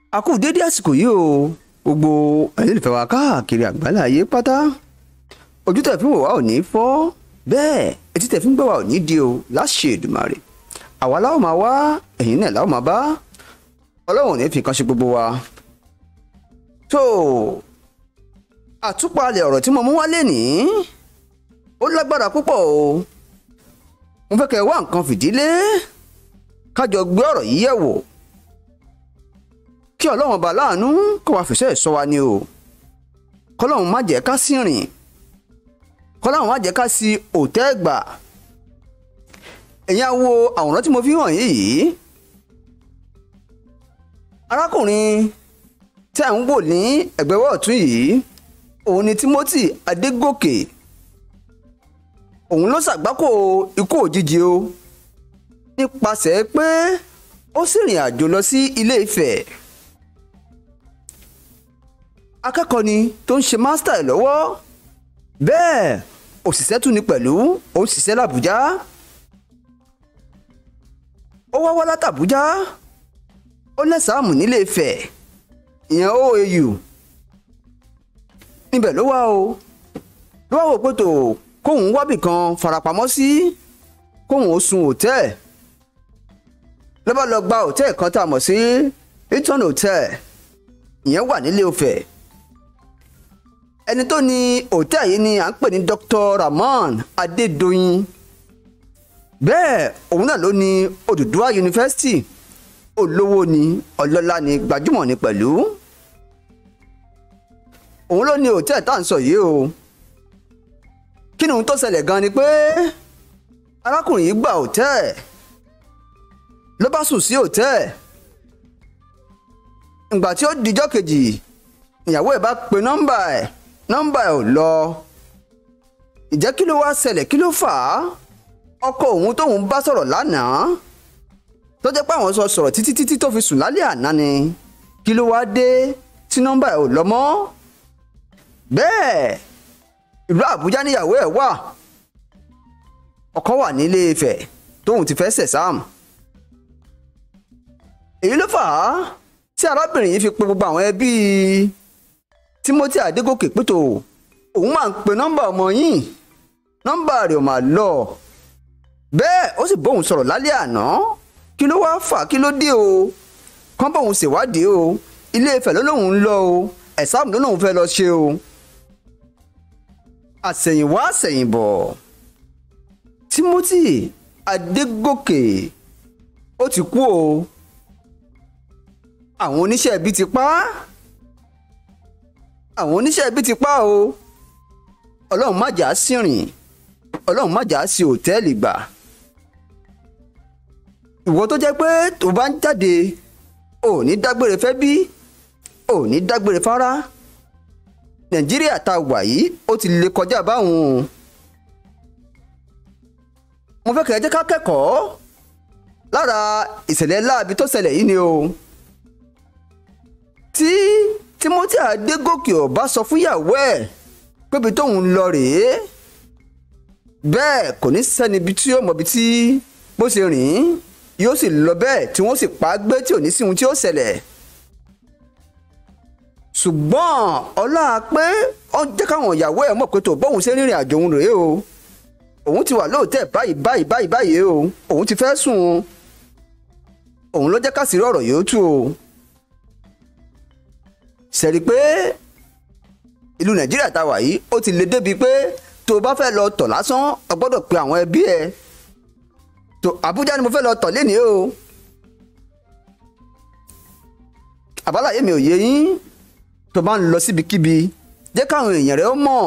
a kú dédé àsìkò yìí o gbogbo ẹlẹ́lẹ́fẹ̀ wa káàkiri àgbálá ayé pátá ojú tẹ̀ fi ń wò wá ò ní fọ́ bẹ́ẹ̀ etí tẹ̀ fi ń gbọ́ wá ò ní di o láṣẹ Èdùmàrè àwa láwọn máa wá ẹ̀yin náà láwọn máa bá ọlọ́run ò ní fi kan ṣe gbogbo wa. tó àtúpalẹ̀ ọ̀rọ̀ tí mo mú wá lénìí ó lágbára púpọ̀ o mo fẹ́ kẹ́ ẹ wá nǹkan fìdílé kájọ gbé ọ̀rọ̀ yìí yẹ̀ wò kí ọlọ́run ọba láàánú kó wá fìṣẹ́ sọ wa ni o kọ́lọ́run má jẹ́ ká sí rìn kọ́lọ́run má jẹ́ ká sí òtẹ́ gbà ẹ̀yin á wo àwòrán tí mo fi hàn yìí arákùnrin tí à ń wò ní ẹ̀gbẹ́wọ́ ọ̀tún yìí òun ni Timothy Adégòkè òun ló ṣàgbákò ikú òjijì o nípasẹ̀ pé ó sì rìn àjò lọ sí Ilé Ifẹ̀ akẹ́kọ̀ọ́ ni tó ń ṣe mástà ẹ̀ lọ́wọ́ bẹ́ẹ̀ òṣìṣẹ́ tún ni pẹ̀lú ó ń ṣiṣẹ́ làbújá ó wá wá látàbújá ó lẹ́sàámù nílé Ifẹ̀ ìyẹn OAU níbẹ̀ ló wá o ló wá wò pé tó kóun wábì kan farapamọ́ sí kóun ó sun hòtẹ́ẹ̀ ló bá lọ gba hòtẹ́ẹ̀ kan tá a mọ̀ sí Hilton Hotel ìyẹn wà nílé Ifẹ̀ ẹni tó ní hòtẹ́ẹ̀ yìí ni à ń pè ní Dr. Rahman Adédoyin bẹ́ẹ̀ òun náà ló ní Odùduwà University olówó ni ọlọ́lá ni gbajúmọ̀ ni pẹ̀lú òun ló ní hòtẹ́ẹ̀ tá à ń sọ yìí o kí ni ohun tó ṣẹlẹ̀ gan ni pé arákùnrin yìí gba hòtẹ́ẹ̀ ló bá sùn sí hòtẹ́ẹ̀ ìgbà tí ó dijọ́ kejì ìyàwó ẹ̀ bá pe nọ́mbà ẹ̀ nọ́mbà ẹ̀ ò lọ ìjẹ́ kí ló wá ṣẹlẹ̀ kí ló fà á ọkọ òun tóun bá sọ̀rọ̀ lánàá tó jẹ́ pé àwọn sọ sọ̀rọ̀ títí títí tó fi sùn lálẹ́ àná ni kí ló wá dé tí nọ́mbà ẹ̀ ò lọ mọ́ bẹ́ẹ̀ ìlú Àbújá níyàwó ẹ̀ wà ọkọ wà nílé Ifẹ̀ tóun ti fẹ́ sẹ̀sáàmù èyí ló fà á tí arábìnrin yìí fi pe gbogbo àwọn ẹbí Timothy Adégòkè pétò òun máa ń pe nọ́mbà ọmọ yìí nọ́mbà rẹ̀ ò máa lọ bẹ́ẹ̀ ó sì bóun sọ̀rọ̀ lálẹ́ àná kí ló wá fà kí ló dé o kán bóun ṣèwádìí o Ilé Ifẹ̀ ló lóun ń lọ o ẹ̀sáàmù ló lóun fẹ́ lọ ṣe o àsẹ̀yìnwá àsẹ̀yìnbọ̀ Timothy Adégòkè ó ti kú o àwọn oníṣẹ́ ibi ti pa á àwọn oníṣẹ́ ibi ti pa o ọlọ́run má jà á sí rìn ọlọ́run má jà á sí òtẹ́ẹ̀lì gbà ìwọ tó jẹ́ pé tó bá ń jáde ò ní dágbére fẹ́ bí ò ní dágbére fárá nàìjíríà tá a wà yìí ó ti lè kọjá báwọn mo fẹ́ kẹ́ ẹ jẹ́ ká kẹ́kọ̀ọ́ lára ìṣẹ̀lẹ̀ láabi tó ṣẹlẹ̀ yìí ni o tí Timothy Adégòkè ò bá sọ fúnyàwó ẹ̀ pébi tóun lọ rèé bẹ́ẹ̀ kò ní sẹ́ni ibi tí yóò mọ̀ ibi tí bó ṣe rìn yóò sì lọ bẹ́ẹ̀ tí wọ́n sì pa á gbé tí ò ní sí ohun tí ó ṣẹlẹ̀ ṣùgbọ́n ọlá pé ó jẹ́ káwọn ìyàwó ẹ̀ mọ̀ pé tó bóun ṣe rìnrìn àjò òun rèé o òun ti wà lóòótẹ́ báyìí báyìí báyìí báyìí o òun ti fẹ́ sùn o òun ló jẹ́ ká sì rí ọ̀rọ̀ yìí ó tú o ṣẹ̀rí pé ìlú nàìjíríà tá a wà yìí ó ti lè débi pé tó o bá fẹ́ lọ tọ̀ lásán o gbọ́dọ̀ pe àwọn ẹbí ẹ tó àbújá ni mo fẹ́ lọ tọ̀ lénìí o àbálàyé mi ò yé yín tó bá ń lọ síbikíbi jẹ́ káwọn èèyàn rẹ̀ ó mọ̀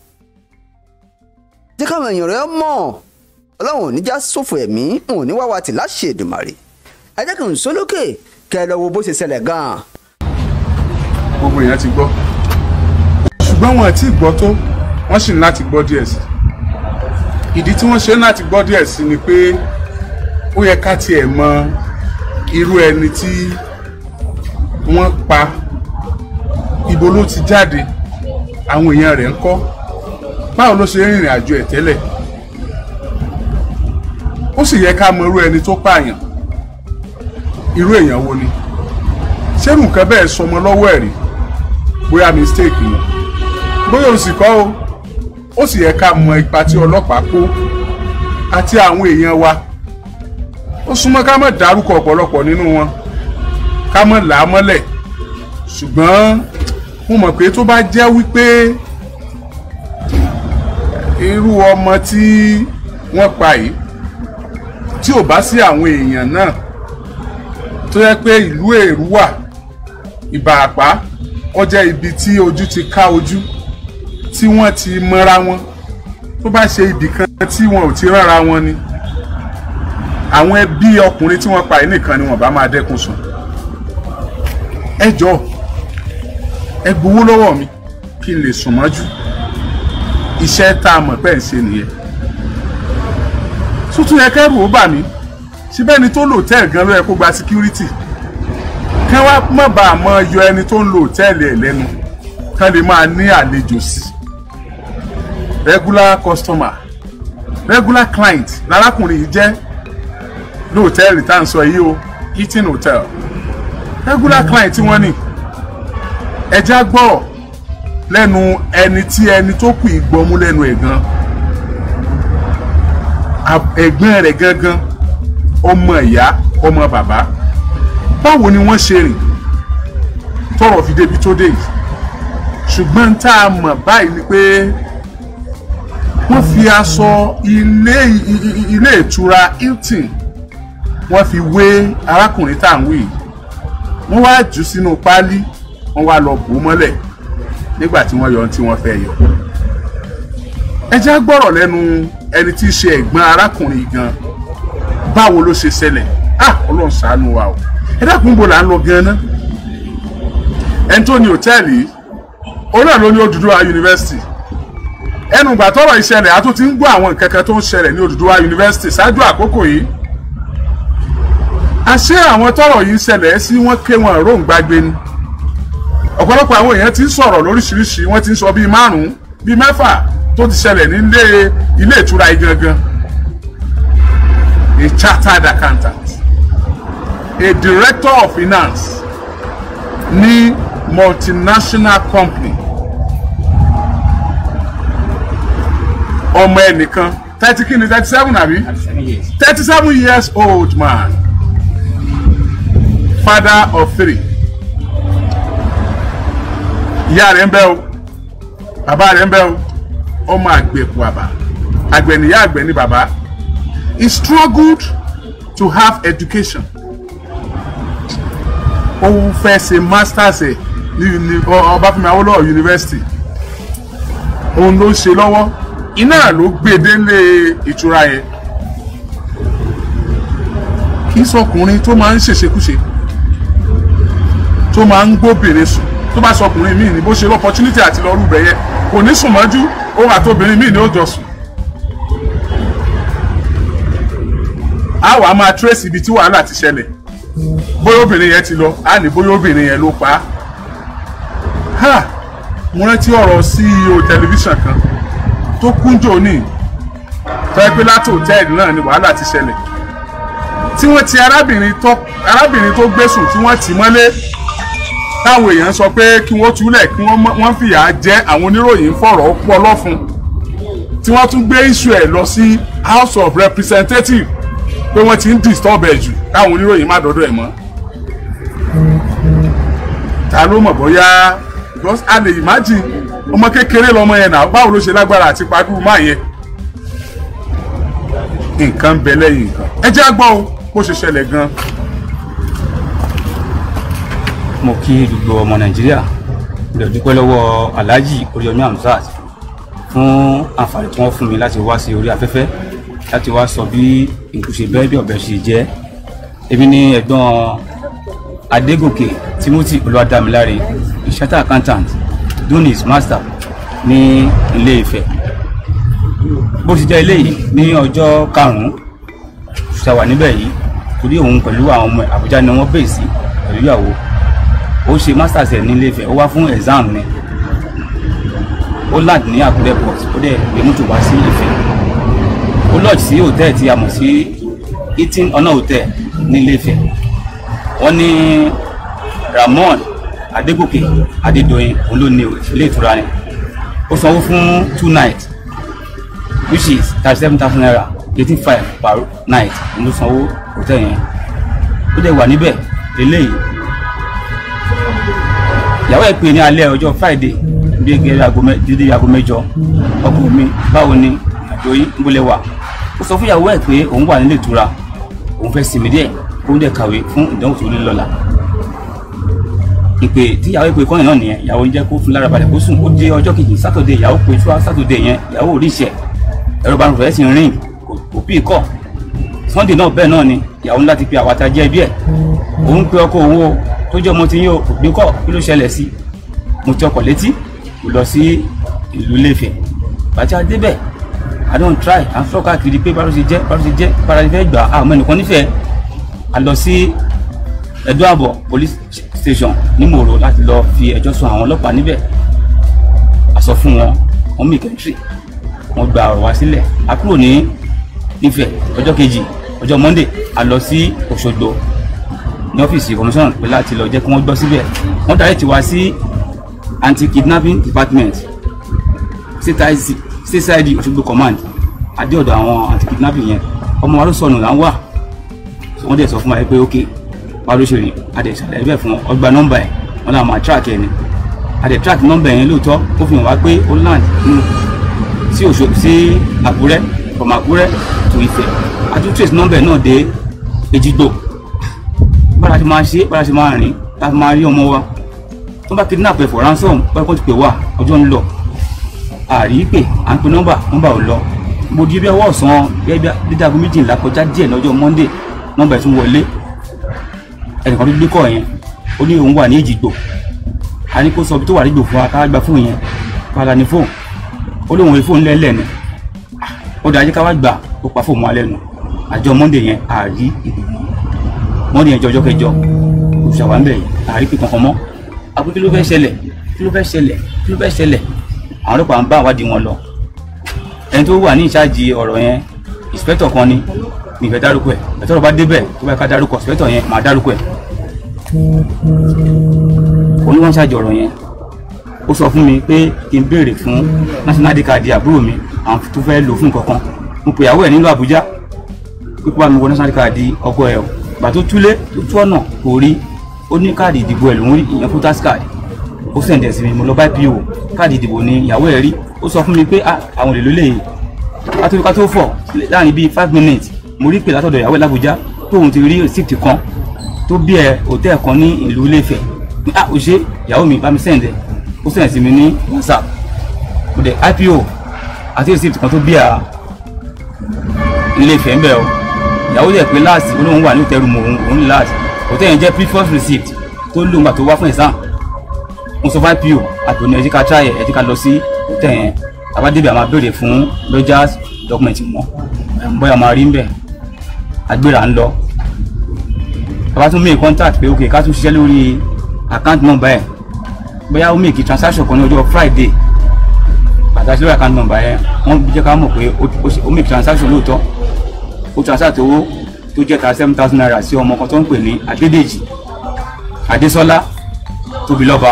jẹ́ káwọn èèyàn rẹ̀ ó mọ̀ ọlọ́run ò ní já sófò ẹ̀mí òun ò ní wá wa tì láṣẹ Èdùmàrè ẹ jẹ́ kí n sólókè kẹ́ ẹ lọ wo bó ṣe ṣẹlẹ̀ gan-an gbogbo èèyàn ti gbọ́ ṣùgbọ́n wọn ti gbọ́ tó wọ́n sì ní láti gbọ́ díẹ̀ sí ìdí tí wọ́n ṣe ní láti gbọ́ díẹ̀ sí ni pé ó yẹ ká tiẹ̀ mọ irú ẹni tí wọ́n pa ibo ló ti jáde àwọn èèyàn rẹ̀ ń kọ́ báwo ló ṣe rìnrìn àjò ẹ̀ tẹ́lẹ̀ ó sì yẹ ká mọ irú ẹni tó pààyàn irú èèyàn wo ni ṣé nǹkan bẹ́ẹ̀ sọmọ lọ́wọ́ ẹ̀ rí bóyá mistake ni bóyá o sì kọ́ o ó sì yẹ ká mọ ipa tí ọlọ́pàá kó àti àwọn èèyàn wa ó súnmọ́ ká má dárúkọ ọ̀pọ̀lọpọ̀ nínú wọn ká má là á mọ́lẹ̀ ṣùgbọ́n mo mọ̀ pé tó bá jẹ́ wípé irú ọmọ tí wọ́n pa yìí tí ò bá sí àwọn èèyàn náà tó yẹ pé ìlú èrú wà ìbàràpá ó jẹ́ ibi tí ojú ti ká ojú tí wọ́n ti mọ́ra wọn tó bá ṣe ibì kan tí wọn ò ti rárá wọn ni àwọn ẹbí ọkùnrin tí wọ́n pa yìí nìkan ni wọ́n bá máa dẹ́kun sùn ẹ jọ̀ọ́ ẹ gbowó lọ́wọ́ mi kí n lè sùn mọ́jú iṣẹ́ tá a mọ̀ pẹ́ ń ṣe nìyẹn tuntun yẹ kẹ́rù ó bà mí síbẹ̀ ni tó lò tẹ́ẹ̀ gan ló yẹ kó gba security kí wọ́n má bàa mọ yọ ẹni tó ń lo hòtẹ́ẹ̀lì ẹ̀ lẹ́nu kán lè máa ní àlejò sí regular customer regular client lárákùnrin yìí jẹ́ ní hòtẹ́ẹ̀lì tá à ń sọ yìí o eating hotel regular client tí wọ́n ní ẹja gbọ́ lẹ́nu ẹni tí ẹni tó kù ìgbọ́mú lẹ́nu ẹ̀ gan ẹ̀gbọ́n rẹ̀ gangan ọmọ ìyá ọmọ bàbá báwo ni wọ́n ṣe rìn tọrọ fi débi tó dé yìí ṣùgbọ́n tá a mọ̀ báyìí ni pé wọ́n fi aṣọ ilé ilé ìtura Hilton wọ́n fi wé arákùnrin tá à ń wí yìí wọ́n wá jù sínú páálí wọ́n wá lọ bò ó mọ́lẹ̀ nígbà tí wọ́n yọ ohun tí wọ́n fẹ́ yọ. ẹ jẹ́ gbọ́rọ̀ lẹ́nu ẹni tí í ṣe ẹ̀gbọ́n arákùnrin yìí gan báwo ló ṣe ṣẹlẹ̀ ah ọlọ́run ṣàánú wa o ẹ dákun bò là ń lọ gan-an ẹni tó ní hòtẹ́ẹ̀lì yìí òun náà ló ní Odùduwà yunifásitì ẹnu ìgbà tọ́rọ̀ ìṣẹ̀lẹ̀ a tún ti ń gbọ́ àwọn nǹkan kan tó ń ṣẹlẹ̀ ní Odùduwà yunifásitì ṣáájú àkókò yìí àṣé àwọn tọ́rọ̀ yìí ń ṣẹlẹ̀ sí wọn ké wọn róǹgbàgbé ni ọ̀pọ̀lọpọ̀ àwọn èèyàn ti ń sọ̀rọ̀ lóríṣiríṣi wọ́n ti ń sọ bíi márùn-ún bíi mẹ́fà tó ti ṣẹlẹ̀ nílé ilé ìtura yìí gangan a chartered accountant a director of finance ní multinational company ọmọ ẹnìkan thirty kìíní thirty seven àbí thirty seven years old man father of three ìyá rẹ̀ ń bẹ o bàbá rẹ̀ ń bẹ o ọmọ àgbẹ̀kù àbá àgbẹ̀ níyá àgbẹ̀ ní bàbá he struggled to have education ó fẹ́ ṣe masters ẹ̀ ní Ọbáfẹ́mi Awólọ́wọ̀ University òun ló ṣe lọ́wọ́ iná ló gbé délé ìtura yẹn kì í sọkùnrin tó máa ń ṣèṣekúṣe tó máa ń gbóbìnrin sùn tó bá sọkùnrin míì ní bó ṣe opportunity àti lọ rúbẹ yẹ kò ní sùn mọ́jú òun àtobìnrin míì ní ó jọ sùn. a wàá máa trace ibi tí wàhálà ti ṣẹlẹ̀ bóyá obìnrin yẹn ti lọ á ní bóyá obìnrin yẹn ló pa á. ha mo rántí ọ̀rọ̀ CEO tẹlifíṣàn kan tó kúnjò ní tọ́jú pé láti hòtẹ́ẹ̀lì náà ni wàhálà ti ṣẹlẹ̀ tí wọ́n ti arábìnrin tó arábìnrin tó gbésùn tí wọ́n tì mọ́lé táwọn èèyàn sọ pé kí wọ́n túlẹ̀ kí wọ́n fìyà jẹ àwọn oníròyìn fọ̀rọ̀ pọ̀ lọ́fun tí wọ́n tún gbé iṣu ẹ̀ lọ sí House of Representatives pé wọ́n ti ń disturb ẹ̀ jù káwọn oníròyìn má dọ́dọ̀ ẹ̀ mọ́ ta ló mọ̀ bóyá because a lè imagine ọmọ kékeré lọmọ yẹn náà báwo ló ṣe lágbára àti padù máa yẹn nǹkan ń bẹ lẹ́yìn nǹkan ẹ jẹ́ àgbọ̀ o bó ṣe ṣẹlẹ̀ gan-an. mo kí gbogbo ọmọ nàìjíríà lè dúpẹ́ lọ́wọ́ alhaji oríyọmí hamzat fún àǹfààní tí wọ́n fún mi láti wá sí orí afẹ́fẹ́ láti wá sọ bí ìkùsè bẹ́ẹ̀ bí ọ̀bẹ ṣe jẹ́ èmi ni ẹ̀gbọ́n adégòkè timothy olúwadámiláre ìṣẹ́tà accountant dunis master ní ilé ifẹ̀ bó ṣe jẹ́ eléyìí ní ọjọ́ karùn-ún ṣàwà níbẹ̀ yìí torí òun pẹ̀lú àwọn ọmọ àbújá ni wọ́n bèè sí pẹ̀lú ìyàwó ó ṣe masters ẹ̀ nílé Ifẹ̀ ó wá fún exam ni ó land ní Àkúrẹ́ port ó dẹ̀ gbé mọ́tò wá sí Ifẹ̀ ó lodge sí hòtẹ́ẹ̀ tí a mọ̀ sí eating honour hotel nílé Ifẹ̀ wọ́n ní ramon adégòkè adédọyìn òun ló ní ilé ìtura ni ó sanwó fún two nights which is thirty seven thousand naira eighteen five per night òun ló sanwó hòtẹ́ẹ̀ yẹn ó dẹ̀ wà níbẹ̀ lélẹ́yìí ìyàwó ẹ̀ pè ní alẹ́ ọjọ́ friday bí gẹ́gẹ́ aago mẹ́- dídí aago mẹ́jọ ọkọ mi báwo ni àjọ yìí ń bólẹ̀ wà ó sọ fún ìyàwó ẹ̀ pé òun wà nílé ìtura òun fẹ́ sinmi díẹ̀ kó ń dẹ̀ kàwé fún ìdánwò tó ní lọ́la ìpè tí ìyàwó ìpè kọ́yìn náà nìyẹn ìyàwó ń jẹ́ kó fún lára balẹ̀ kó sùn ó dé ọjọ́ kejì sátọ̀dé ìyàwó pé ṣúà sátọ̀dé yẹn ìyàwó ò rí ìṣẹ̀ ẹ̀rọ bá ń rẹ̀ sí rìn kò- kò bí kọ̀ sunday náà bẹ́ẹ̀ náà ni ìyàwó ńlá ti pe àwàtà jẹ́ bí ẹ̀ òun pe ọkọ òun o tó jẹ́ ọmọ tí yín o kò gbé kọ́ kí ló ṣẹlẹ̀ sí mo ti ọkọ̀ létí mo lọ sí ìlú Ilé-Ifẹ̀ bàtí a débẹ̀ i don try à ń fọ́ káàkiri pé báwo ṣe jẹ́ báwo ṣe jẹ́ bára ṣe fẹ́ gbà á àwọn ẹnìkan nífẹ̀ẹ́ a lọ sí Ẹ̀dó Àbọ̀ police station ní Mòró láti lọ fi ẹjọ́ sùn àwọn ọlọ́pàá níbẹ̀ a sọ fún wọn wọn mí kẹ́ntì wọn gba ọ̀rọ̀ wá sílẹ̀ a kúrò ní Ifẹ̀ ọjọ́ kejì ọjọ́ Monday a lọ sí Òṣogbo ní ọ́fíìsì commission pé láti lọ jẹ́ kí wọ́n gbọ́ síbẹ̀ wọ́n darí tiwa sí anti-kidnapping department CSID Òṣogbo command adé ọ̀dọ̀ àwọn anti-kidnapping yẹn ọmọ wa ló sọnù là ń wà So wọ́n dẹ̀ sọ fún wa pé ok wa ló ṣe rìn a dẹ̀ ṣàlàyé bẹ́ẹ̀ fún wọn ọgbà nọ́mbà ẹ̀ wọ́n náà máa track ẹ̀ ni a dẹ̀ track nọ́mbà yẹn lóòótọ́ ó fi hàn wá pé ó land nínú sí Òṣogbo sí Àkúrẹ́ from Àkúrẹ́ to Ifẹ̀ a tún trace nọ́mbà ẹ̀ náà dé Èjìgbò bára ṣe máa ṣe bára ṣe máa rìn láti máa rí ọmọ wa tó bá kidnap ẹ for ransom báyìí kó ti pè wá ọjọ́ ń lọ àrí pé à ń pe nọ́mbà nọ́mbà ò lọ mo di bí ọwọ́ ọ̀sán gẹ́gẹ́ bí dídàgún méjìlá kọjá díẹ̀ lọ́jọ́ monday nọ́mbà ẹ̀ tún wọlé ẹnìkan tó gbé kọ́ yẹn ó ní òun wà ní Èjìgbò a ní kó sọ ibi tó wà nígbò fún wa ká gba fóònù yẹn padà ní fóònù ó lóun wọ fóònù lẹ́lẹ̀ ni ó dájú ká wá gbà ó pa fóònù wa lẹ́nu àjọ monday yẹn àrí ìgbìmọ̀ monday yẹn jọjọ́ kẹjọ òṣàwà ń bẹ̀ yìí àrí pé kankan mọ́ àpò kí ló fẹ́ ṣẹlẹ̀ kí ló fẹ́ ṣẹlẹ̀ kí ló fẹ́ ṣẹlẹ̀ àwọn ọlọ́pàá ń bá àwádìí wọn lọ ẹni tó wà ní ìṣáàjì ọ̀rọ̀ yẹn ìspẹ́tọ̀ kan ni mi fẹ́ dárúkọ ẹ̀ ẹ̀tọ́ bá débẹ̀ tó bá ká dárúkọ ìspẹ́tọ̀ yẹn màá dárúkọ ẹ̀ oníwọ̀n ṣáàjì ọ̀rọ̀ yẹn ó sọ fún mi pé kí n béèrè fún national id card àbúrò mi àwọn tó fẹ́ lò fún kankan mo pè ìyàwó ẹ̀ nílùú Àbújá pípọ́ àmì wọ national id card ọkọ ẹ̀ o gbà tó túlé tó tú ọ̀nà kò rí ó ní káàdì ìdìbò ẹ̀ lòún rí ìyẹn voters card ó sẹ̀ǹdẹ̀ sí mi mo lọ bá po káàdì ìdìbò ni ìyàwó ẹ̀ rí ó sọ fún mi pé ah àwọn olè ló lè kátó ká tó fọ̀ láàrin bíi five minutes mo rí pé látọ̀dọ̀ ìyàwó ẹ̀ l'Àbújá tóun ti rí receipt kan tó bí ẹ hòtẹ́ẹ̀ kan ní ìlú Ilé-Ifẹ̀ pé ah ó ṣe ìyàwó mi bá mi sẹ̀ǹdẹ̀ ó sẹ̀ǹdẹ̀ sí mi ní WhatsApp mo dẹ̀ ipo àti receipt kan tó bí ẹ Ilé-Ifẹ̀ ń bẹ̀ o ìyàwó yẹ pé láàsì olóhùn wà ní òtẹ́rù mọ̀ òun òun ní láàsì hòtẹ́ẹ̀ yẹn jẹ́ previous receipt tó lóun gbà tó wá fún exam mo sọ fún ipo àtòní ẹ̀jẹ̀ ká try ẹ̀jẹ̀ ká lọ sí hòtẹ́ẹ̀ yẹn àbádébẹ̀ àmà béèrè fún lodgers document mọ́ bóyá máa rí ń bẹ̀ agbéra ń lọ bàbá tún make contact pé ok ká tún ṣiṣẹ́ lórí account number ẹ̀ bóyá ó make transaction kan ní ọjọ́ friday pàtàkì lórí account number yẹn wọ́n jẹ́ ká mọ̀ pé ó- ó ṣe- ó make transaction lóòótọ́ ó transact owó tó jẹ́ ta seven thousand naira sí ọmọ kan tó ń pè ní adédèjì adésọlá tóbilọ́ba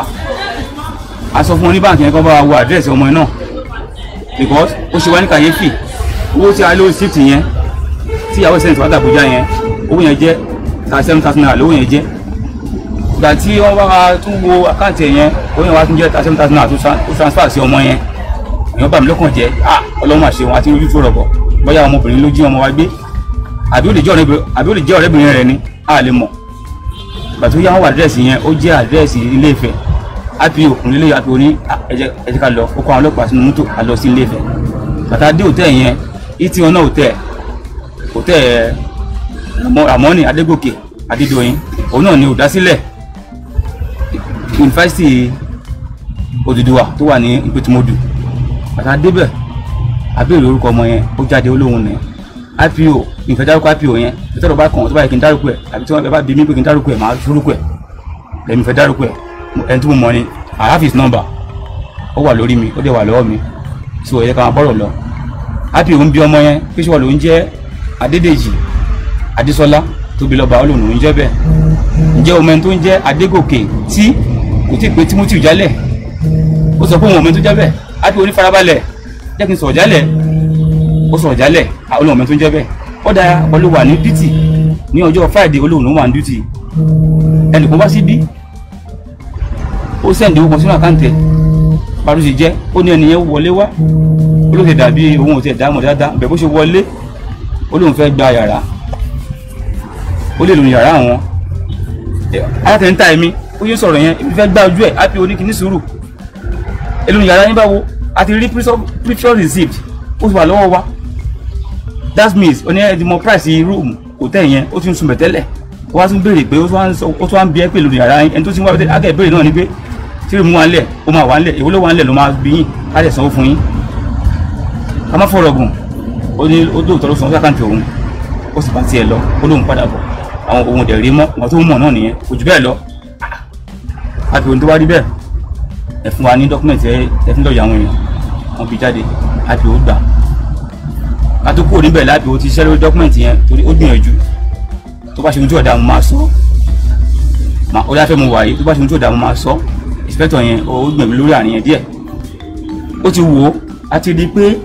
a sọ fún wọn ní báǹkì yẹn kó bá wa wo àdírẹ́sì ọmọ yẹn náà because ó ṣe wá ní kàyéfì owó tí a lówó síìtì yẹn tí ìyàwó ìsẹ́yìn tó wá dàbújá yẹn owó yẹn jẹ́ ta seven thousand naira lówó yẹn jẹ́ ìgbà tí wọ́n bá wa tún wo àkáǹtì ẹ̀ yẹn owó yẹn wá tún jẹ́ ta seven thousand naira tó tra- tó transfer sí ọmọ yẹn èèyàn bá mi lọ́kàn jẹ́ ah ọlọ́run àṣẹ wọn àti ojú tó rọ̀bọ̀ bóyá ọmọbìnrin ló jí ọmọ wa gbé àbí ó lè jẹ́ ọ̀rẹ́bìnrin àbí ó lè jẹ́ ọ̀rẹ́bìnrin rẹ̀ ni a lè mọ̀ ìgbà tó yá wọn wà àdírẹ́sì yẹn ó jẹ́ àdírẹ́sì ilé Ifẹ̀ ipo òkùnrin ilé ipo ní "Ah, ẹ jẹ́ ẹ jẹ́ ká lọ ó kọ́ àwọn ọlọ́pàá sínú mọ́tò a lọ sí ilé Ifẹ̀ bàtà dé òtẹ́ yẹn ìtì wọn náà òtẹ́ òtẹ́ Ramọ- Ramoni Adégòkè Adédoyin òun náà ni olùdásílẹ̀ yunifásitì Odùduwà tó wà ní Ìpètùmọdù bàtà débẹ̀ abéèrè orúkọ ọmọ yẹn ó jáde olóhùn ní ipo ìfẹ́ dárúkọ ipo yẹn ìtọ́rọ̀ bá kàn tó bá yẹ kí n dárúkọ ẹ̀ àbí tí wọ́n bá bí mi pé kí n dárúkọ ẹ̀ máa dárúkọ ẹ̀ lẹ́mi fẹ́ dárúkọ ẹ̀ ẹni tí mo mọ̀ ni I have his number ó wà lórí mi ó dẹ̀ wà lọ́wọ́ mi so ẹ̀yẹ ká máa bọ́rọ̀ lọ ipo ń bí ọmọ yẹn pé ṣé wọ́n ló ń jẹ́ Adédèjì Adésọlá tóbi lọ́ba olóhùn ń jẹ́ bẹ́ẹ̀ ǹjẹ́ ọmọ ẹni tó ń jẹ́ adégòkè tí kò tí ì pé timothy jálẹ̀ ó sọ pé òun ọmọ ẹni tó jẹ́ bẹ́ẹ̀ á bí onífarabalẹ̀ jẹ́ kí n sọ̀rọ̀ jálẹ̀ ó sọ̀rọ̀ jálẹ̀ olóhùn ọmọ ẹni tó ń jẹ́ bẹ́ẹ̀ ó dára pẹ̀lú wà ní duty ní ọjọ́ friday olóhùn ló wà ní duty ẹnìkan wá síbí ó sẹ́ǹdì owó kan sínú àkáǹtì ẹ̀ parí ṣe jẹ́ ó ní ẹnìyẹn wọlé wá ó ló ti dàbí òun ò tiẹ̀ dáhùn dáadáa bẹ̀ bó ṣe wọlé ó lóun fẹ́ gba yàrá ó lè lòun yàrá àwọn ayatollah ẹ̀mí ó yẹ sọ̀rọ̀ yẹn ibi fẹ́ gbá ojú ẹ̀ á fi oníkìní sùúrù èlòun yàrá yín báwo a ti rí previous receipt ó ti wà lọ́wọ́ wa that means oní ẹ̀dínmọ̀ price room hotel yẹn ó ti ń sunbẹ̀ tẹ́lẹ̀ ó wá tún béèrè pé ó tún wá ń bí ẹ pé lòun yàrá yín ẹni tó ti ń wá bẹ́ẹ̀ akẹ́ ìbéèrè náà ni pé tí rèmú wa ń lẹ̀ ó máa wà ń lẹ̀ èwo ló wà ń lẹ̀ ló máa bí yín á lẹ̀ sanwó fún yín ká má fọ̀rọ̀ gùn ó ní ó dóòtọ́ ló sanwó sákàǹtì òun ó sì bá tiẹ̀ lọ ó lóun padà bọ̀ àwọn ohun dẹ̀ rí mọ́ wọn tó mọ̀ náà nìyẹn kò jù bẹ́ẹ̀ lọ àti ohun tó wá rí bẹ́ẹ̀ ẹ fún wa ní dọ́kúmẹ̀ntì ẹ fún lọ́ọ̀yà àwọn èèyàn wọn fi jáde àti ó gbà ká tó kúrò níbẹ̀ láti ó ti ṣiṣẹ́ lórí dọ́kúmẹ̀ntì yẹn torí ó gbìyànjú tó bá ṣe ohun tí ọ̀dà mo máa sọ ó yá fẹ́ mo wà yìí tó bá ṣe ohun tí ọ̀dà mo máa sọ ìfẹ́tọ̀ yẹn ó gbìyànjú lórí àárín yẹn díẹ̀ ó ti wò ó a ti rí i pé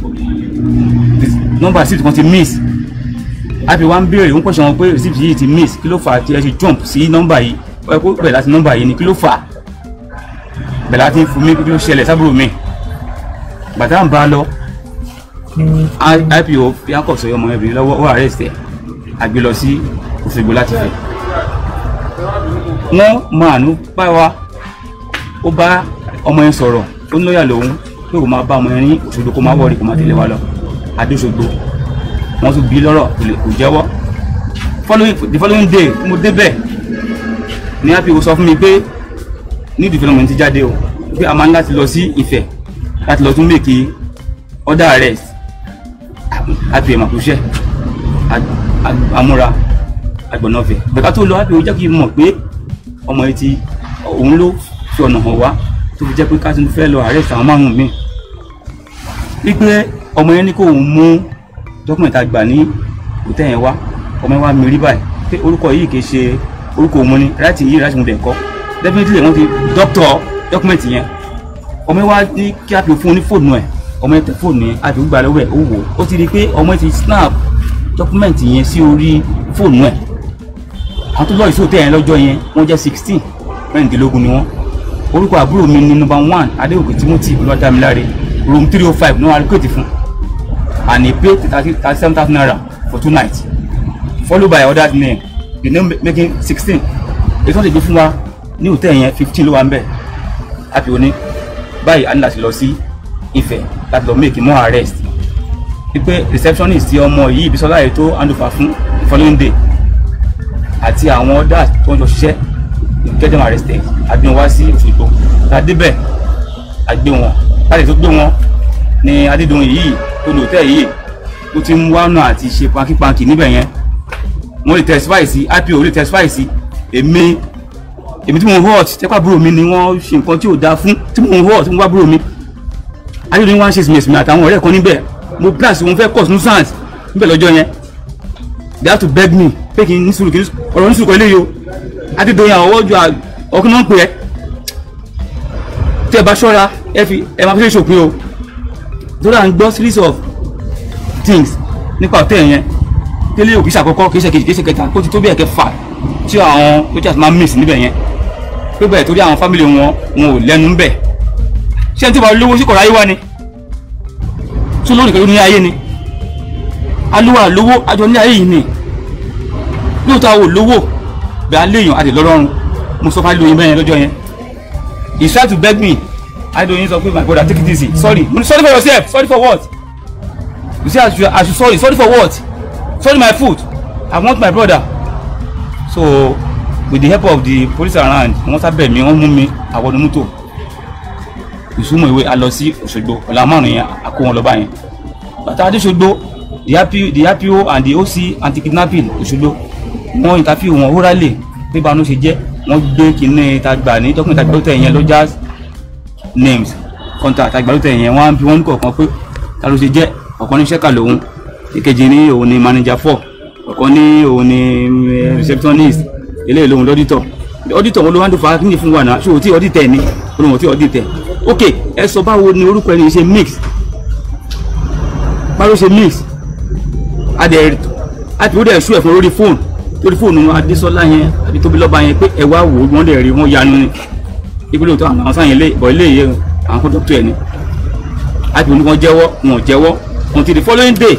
nọ́mbà receipt kan ti miss a fi wá ń béèrè ń pọ̀ṣẹ̀ wọn pé receipt yìí ti miss kí ló fà á tí ẹ ṣe jump sí nọ́mbà yìí ó yẹ kó bẹ̀rẹ̀ láti nọ́mbà yìí ni kí ló fà á bẹ̀rẹ̀ láti fún mi kí ló ṣẹlẹ̀ sábúrò mi bàtà ń bá a lọ ipo fi akọ̀ sọ ọmọ ẹbìnrin lọ́wọ́ ó arrest ẹ̀ àgbé lọ sí Òṣogbo láti fẹ́ wọ́n máa nú bá wa ó bá ọmọ yẹn sọ̀rọ̀ ó ń lọ́yà lòun pé kò máa bá ọmọ yẹn ní Òṣogbo kó máa wọ̀rí kó máa tẹ̀lé wa lọ adóṣogbo wọ́n tún bí lọ́rọ̀ kò jẹ́wọ́ following the following day mo débẹ̀ ní ipo sọ fún mi pé ní development ti jáde o pé a máa ń láti lọ sí Ifẹ̀ láti lọ tún mèkì order arrest àti ìmọ̀kúṣẹ́ amúra agbọ̀nàfẹ̀ bẹ̀ká tó lọ àbí ó jẹ́ kí n mọ̀ pé ọmọ yìí ti òun ló fi ọ̀nà hàn wá tó fi jẹ́ pé ká tún fẹ́ lọ arrest àwọn márùn-ún mi wípé ọmọ yẹn ní kó òun mú dọ́kúmẹ̀ntì àgbà ní òtẹ́ yẹn wá ọmọ yẹn wá mi rí báyìí pé orúkọ yìí kì í ṣe orúkọ òun ni láti yìí láti mú dẹ̀ kọ́ definitely wọ́n ti dọ́kítọ̀ dọ́kúmẹ̀ntì yẹn ọmọ yẹn wá ní kí a fi fún un ní fóònù ẹ̀ ọmọ yẹn tẹ fóònù yẹn àti gbà lọ́wọ́ ẹ̀ ó wò ó ti rí i pé ọmọ yẹn ti snap dọ́kúmẹ̀ntì yẹn sí orí fóònù ẹ̀ àwọn tó lọ́ọ̀yì sóòtẹ́ yẹn lọ́jọ́ yẹn wọ́n jẹ́ sixteen mẹ́rìndínlógún ni wọ́n orúkọ àbúrò mi ní number one adéòkè timothy olúwadámiláre room three oh five ní wọn alikóòtì fún and he paid thirty thirty seven thousand naira for two nights followed by other name the name making sixteen èyí tó ń tẹ̀gbẹ́ fún wa ní hòtẹ́ẹ̀ yẹn fifteen ló wà ń bẹ̀ happy oní báyìí a ní láti lọ sí Ifẹ̀ láti lọ make more arrest wípé receptionist ti ọmọ yìí Bísọ́lá yìí tó handover fún the following day àti àwọn others tó ń jọ ṣiṣẹ́ get them arrested àgbé wọn wá sí Òṣogbo láti débẹ̀ àgbé wọn láti tó gbé wọn ní Adédọ̀yìn yìí tó lò tẹ́ yìí tó ti ń wá náà àti ṣe pankipanki níbẹ̀ yẹn wọ́n lè testify sí IPO lè testify sí èmi èmi tí mo ń hot tẹ́pà búrò mi ni wọ́n ṣe nǹkan tí ò dáa fún tí mo ń hot tí mo wá búrò mi Adédọ̀yìn wá ń ṣe sìmẹ̀sìmẹ̀ àtàwọn ọ̀rẹ́ kan níbẹ̀ mo blast wọn fẹ́ cause nuisance níbẹ̀ lọ́jọ́ yẹn they have to beg me pé kí n ní sùúrù kí n ọ̀rọ̀ ní sùúrù kan eléyìí o Adédọ̀yìn àwọn ọjọ́ ọkùnrin náà ń pè ẹ́ tí ẹ bá ṣọ́ra ẹ fi ẹ máa fi ṣe ṣòpin o torí à ń gbọ́ series of things nípa ọ̀tẹ̀ yẹn tẹ́lẹ̀ òkè ṣàkọ́kọ́ kì í ṣe kejì kì í ṣe kẹta kó ti tó bí ẹ̀kẹ́ fà tí àwọn soldiers máa ń miss níbẹ̀ yẹn pé bẹ́ẹ̀ torí àwọn family wọn wọn ò lẹ́nu ń bẹ̀ ṣé ẹni tí wàá lówó sí kọ̀ọ̀rọ̀ ayé wa ni tún lórí ìkẹ́lú ní ayé ni alúwà lówó àjọ ní ayé yìí ni lóòótọ́ àwọn olówó bẹ́ẹ̀ aléèyàn àti lọ́rọ́run mo sọ fún alóyin bẹ́ẹ̀ yẹn lọ́jọ́ yẹn he tried to beg me adoyin sọ pé my brother take it easy sorry mo ní sorry for yourself sorry for what you say I should, I should sorry sorry for what sorry my food I want my brother so with the help of the police around wọ́n sábẹ̀ mi wọ́n mú mi àwọn onímọ́tò ìsúnmọ̀ ìwé a lọ sí Òṣogbo ọ̀la márùn-ún yẹn a kó wọn lọ báyẹn bàtà adéṣogbo the RPO the RPO and the OC anti-kidnapping Òṣogbo wọ́n interview wọn orally pé báwọn ṣe jẹ́ wọ́n gbé kinní ta gbà ní dọ́kùnrin tàgbà lótẹ̀ yẹn lọ́jà names contact tàgbà lótẹ̀ yẹn wọ́n á bí wọ́n ní kọ̀ọ̀kan pé ta ló ṣe jẹ́ ọ̀kan ní sẹ́kà lòun ìkejì ní òun ní manager four ọ̀kan wọ́n ní òun ni eh, receptionist eléyìí lòun lọ́dítọ̀ ọ́dítọ̀ wọn ló wá ń dùn fún akíní fún wa náà ṣé o tí ọ́dítẹ̀ ni olóhùn tí ọ́dítẹ̀ ok ẹ sọ báwo ni orúkọ ẹni ṣe mix báwo ṣe mix adẹ àti ó dẹ̀ ṣú ẹ̀ fún lórí fóònù lórí fóònù adésọlá yẹn àbí tóbilọ́ba yẹn pé ẹ wá wò ó wọ́n dẹ̀ rí wọ́n yanu ni ìpínlẹ̀ òtún àwọn sáyẹn lé ìbọ̀ ilé yẹn àwọn kan dọ́kítọ̀ ẹ̀ ni àti òní wọn jẹ́wọ́ wọn ò jẹ́wọ́ until the following day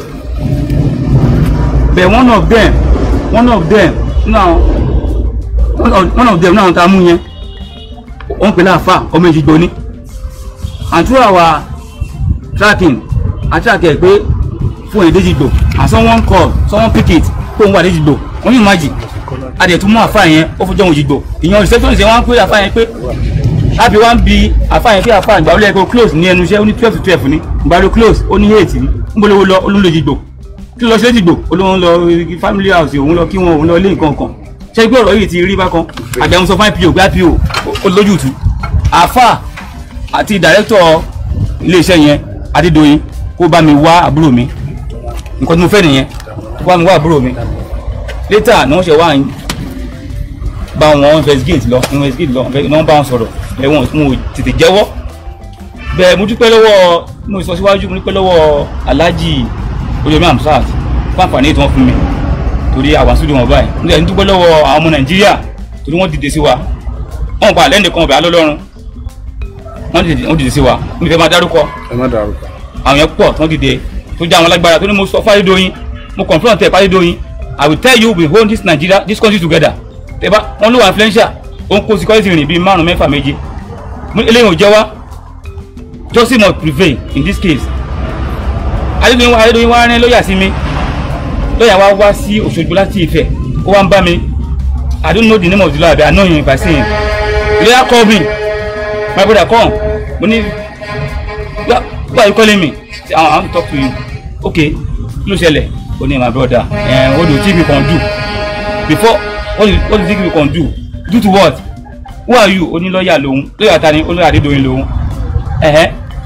but one of them one of them now one of, one of them náà ta mú yẹn wọ́n pè láàfà ọmọ ìjìgbò ni and through our tracking a track ẹ̀ pé fún èdè ìjìgbò and someone call someone pick it kó ń wà lẹ́jìgbò wọ́n yìí má jì a dẹ̀ tún mú àfà yẹn ó fojú ohun ìjìgbò ìyẹn receptionist yẹn wọ́n á pè àfà yẹn pé láti wá ń bi àfà yẹn pé àfà ìgbà wọlé ẹ̀kọ́ close ní ẹnu iṣẹ́ ó ní twelve to twelve ní ìgbà ló close ó ní eight ní ń bọ́ lówó lọ olóńlò ìjìgbò kí ló lọ sí lẹ́jìgbò olóhùn lọ family house òun lọ kí wọn òun lọ ilé nǹkan kan ṣé gbé ọ̀rọ̀ yìí ti rí bákan àgbẹ̀hún sọ fún ipo gbé ipo ó lójútu àfà àti dàrẹ́tọ̀ iléeṣẹ́ yẹn adédọ̀yìn kó bá mi wá àbúrò mi nǹkan tí mo fẹ́ nìyẹn kó bá mi wá àbúrò mi later ni wọ́n ṣe wá ń bá wọn investigate lọ investigate lọ ní wọ́n bá wọn sọ̀rọ̀ ẹ̀ wọ́n mo tètè jẹ́wọ́ bẹ́ẹ̀ mo dúpẹ́ lọ́wọ́ mo sọ síwájú mo dúpẹ́ lọ́wọ́ alhaji olórí amsat fún àǹfààní tí wọ́n fún mi torí àwọn sódì wọn báyìí mo dẹ̀ ń dúpẹ́ lọ́wọ́ àwọn ọmọ nàìjíríà torí wọ́n dìde sí wa wọ́n pa àlẹ́ nìkan ọ̀bẹ alọ́lọ́run wọ́n dìde wọ́n dìde sí wa mo fẹ́ máa dárúkọ ẹ má dárúkọ. àwọn yẹn pọ̀ tó dìde tó jẹ́ àwọn alágbára tó ní mo sọ fáyédóyin mo confront ẹ̀ fáyédóyin i will tell you we hold this nigeria this country together tẹ́bá wọ́n ló wà influential ó ń kó security rìn bíi márùn mẹ́fà méje Mo- eléyìí ò jẹ́ wá justice must prevail in this case adédọ̀yìn adédọ̀yìn wá rán lọ́ọ̀yà sí mi lọ́ọ̀yà wá wá sí òṣogbo láti ìfẹ́ ó wá ń bá mi i don't know the name of the lawyer but i know him if i see him the lawyer call me my brother come mo ní why why you calling me say i want to talk to you okay kí ló ṣẹlẹ̀ ó ní my brother eh, what do you think we can do before what do you, what do you think we can do do to what who are you ó ní lọ́ọ̀yà lòun lọ́ọ̀yà ta ni ó lọ́ọ̀yà adédọ̀yìn lòun ẹ̀hẹ́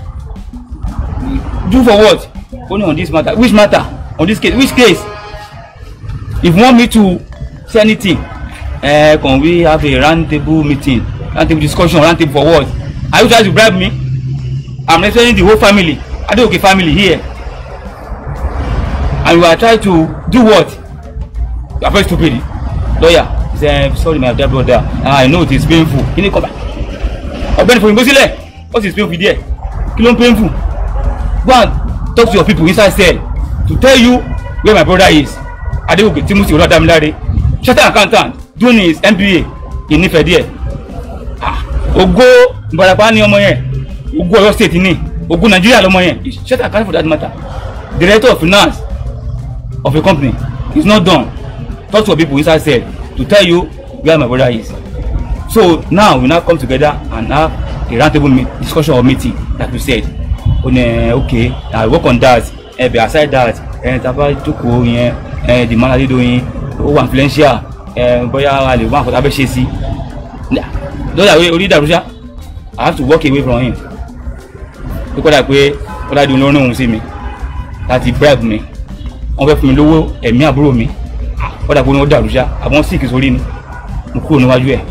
do for what ó ní on this matter which matter on this case which case if you want me to say anything uh, can we have a round table meeting round table discussion round table for what are you trying to bribe me i'm representing the whole family adeoke family here and you are trying to do what you are very stupid lawyer he say sorry my dear brother i know it is painful kí ni kọ́ bá ọ̀gbẹ́ni fòyìnbó sílẹ̀ what is painful there kí ló ń painful go and talk to your people inside cell to tell you where my brother is adegoke timothy olùwàdàmíláre chartered accountant doing his mba in Ifẹ̀ díẹ̀ ah ògo ìbarapá ní ọmọ yẹn ògo Ọ̀yọ́ state ní ògo nàìjíríà lọmọ yẹn chartered accountant for that matter director of finance of a company is not done talk to your people inside cell to tell you where my brother is so now we now come together and have a round table meet, discussion or meeting like you said o ní okay i work on that ẹ bẹ aside that ẹ taba jókòó yẹn ẹ the man Adédoyin ó wà influential ẹ bóyá a lè wá àkọsí abẹ́ ṣe sí lọ́dà orí ìdàrúṣà i have to walk away from him ó kọ́dà pé kọ́dà di olórin òun sí mi láti bribe mi wọ́n fẹ́ fún mi lówó ẹ̀mí àbúrò mi kọ́dà pé wọ́n dàrúṣà àbọ̀n síkì sórí ni mo kúrò níwájú ẹ̀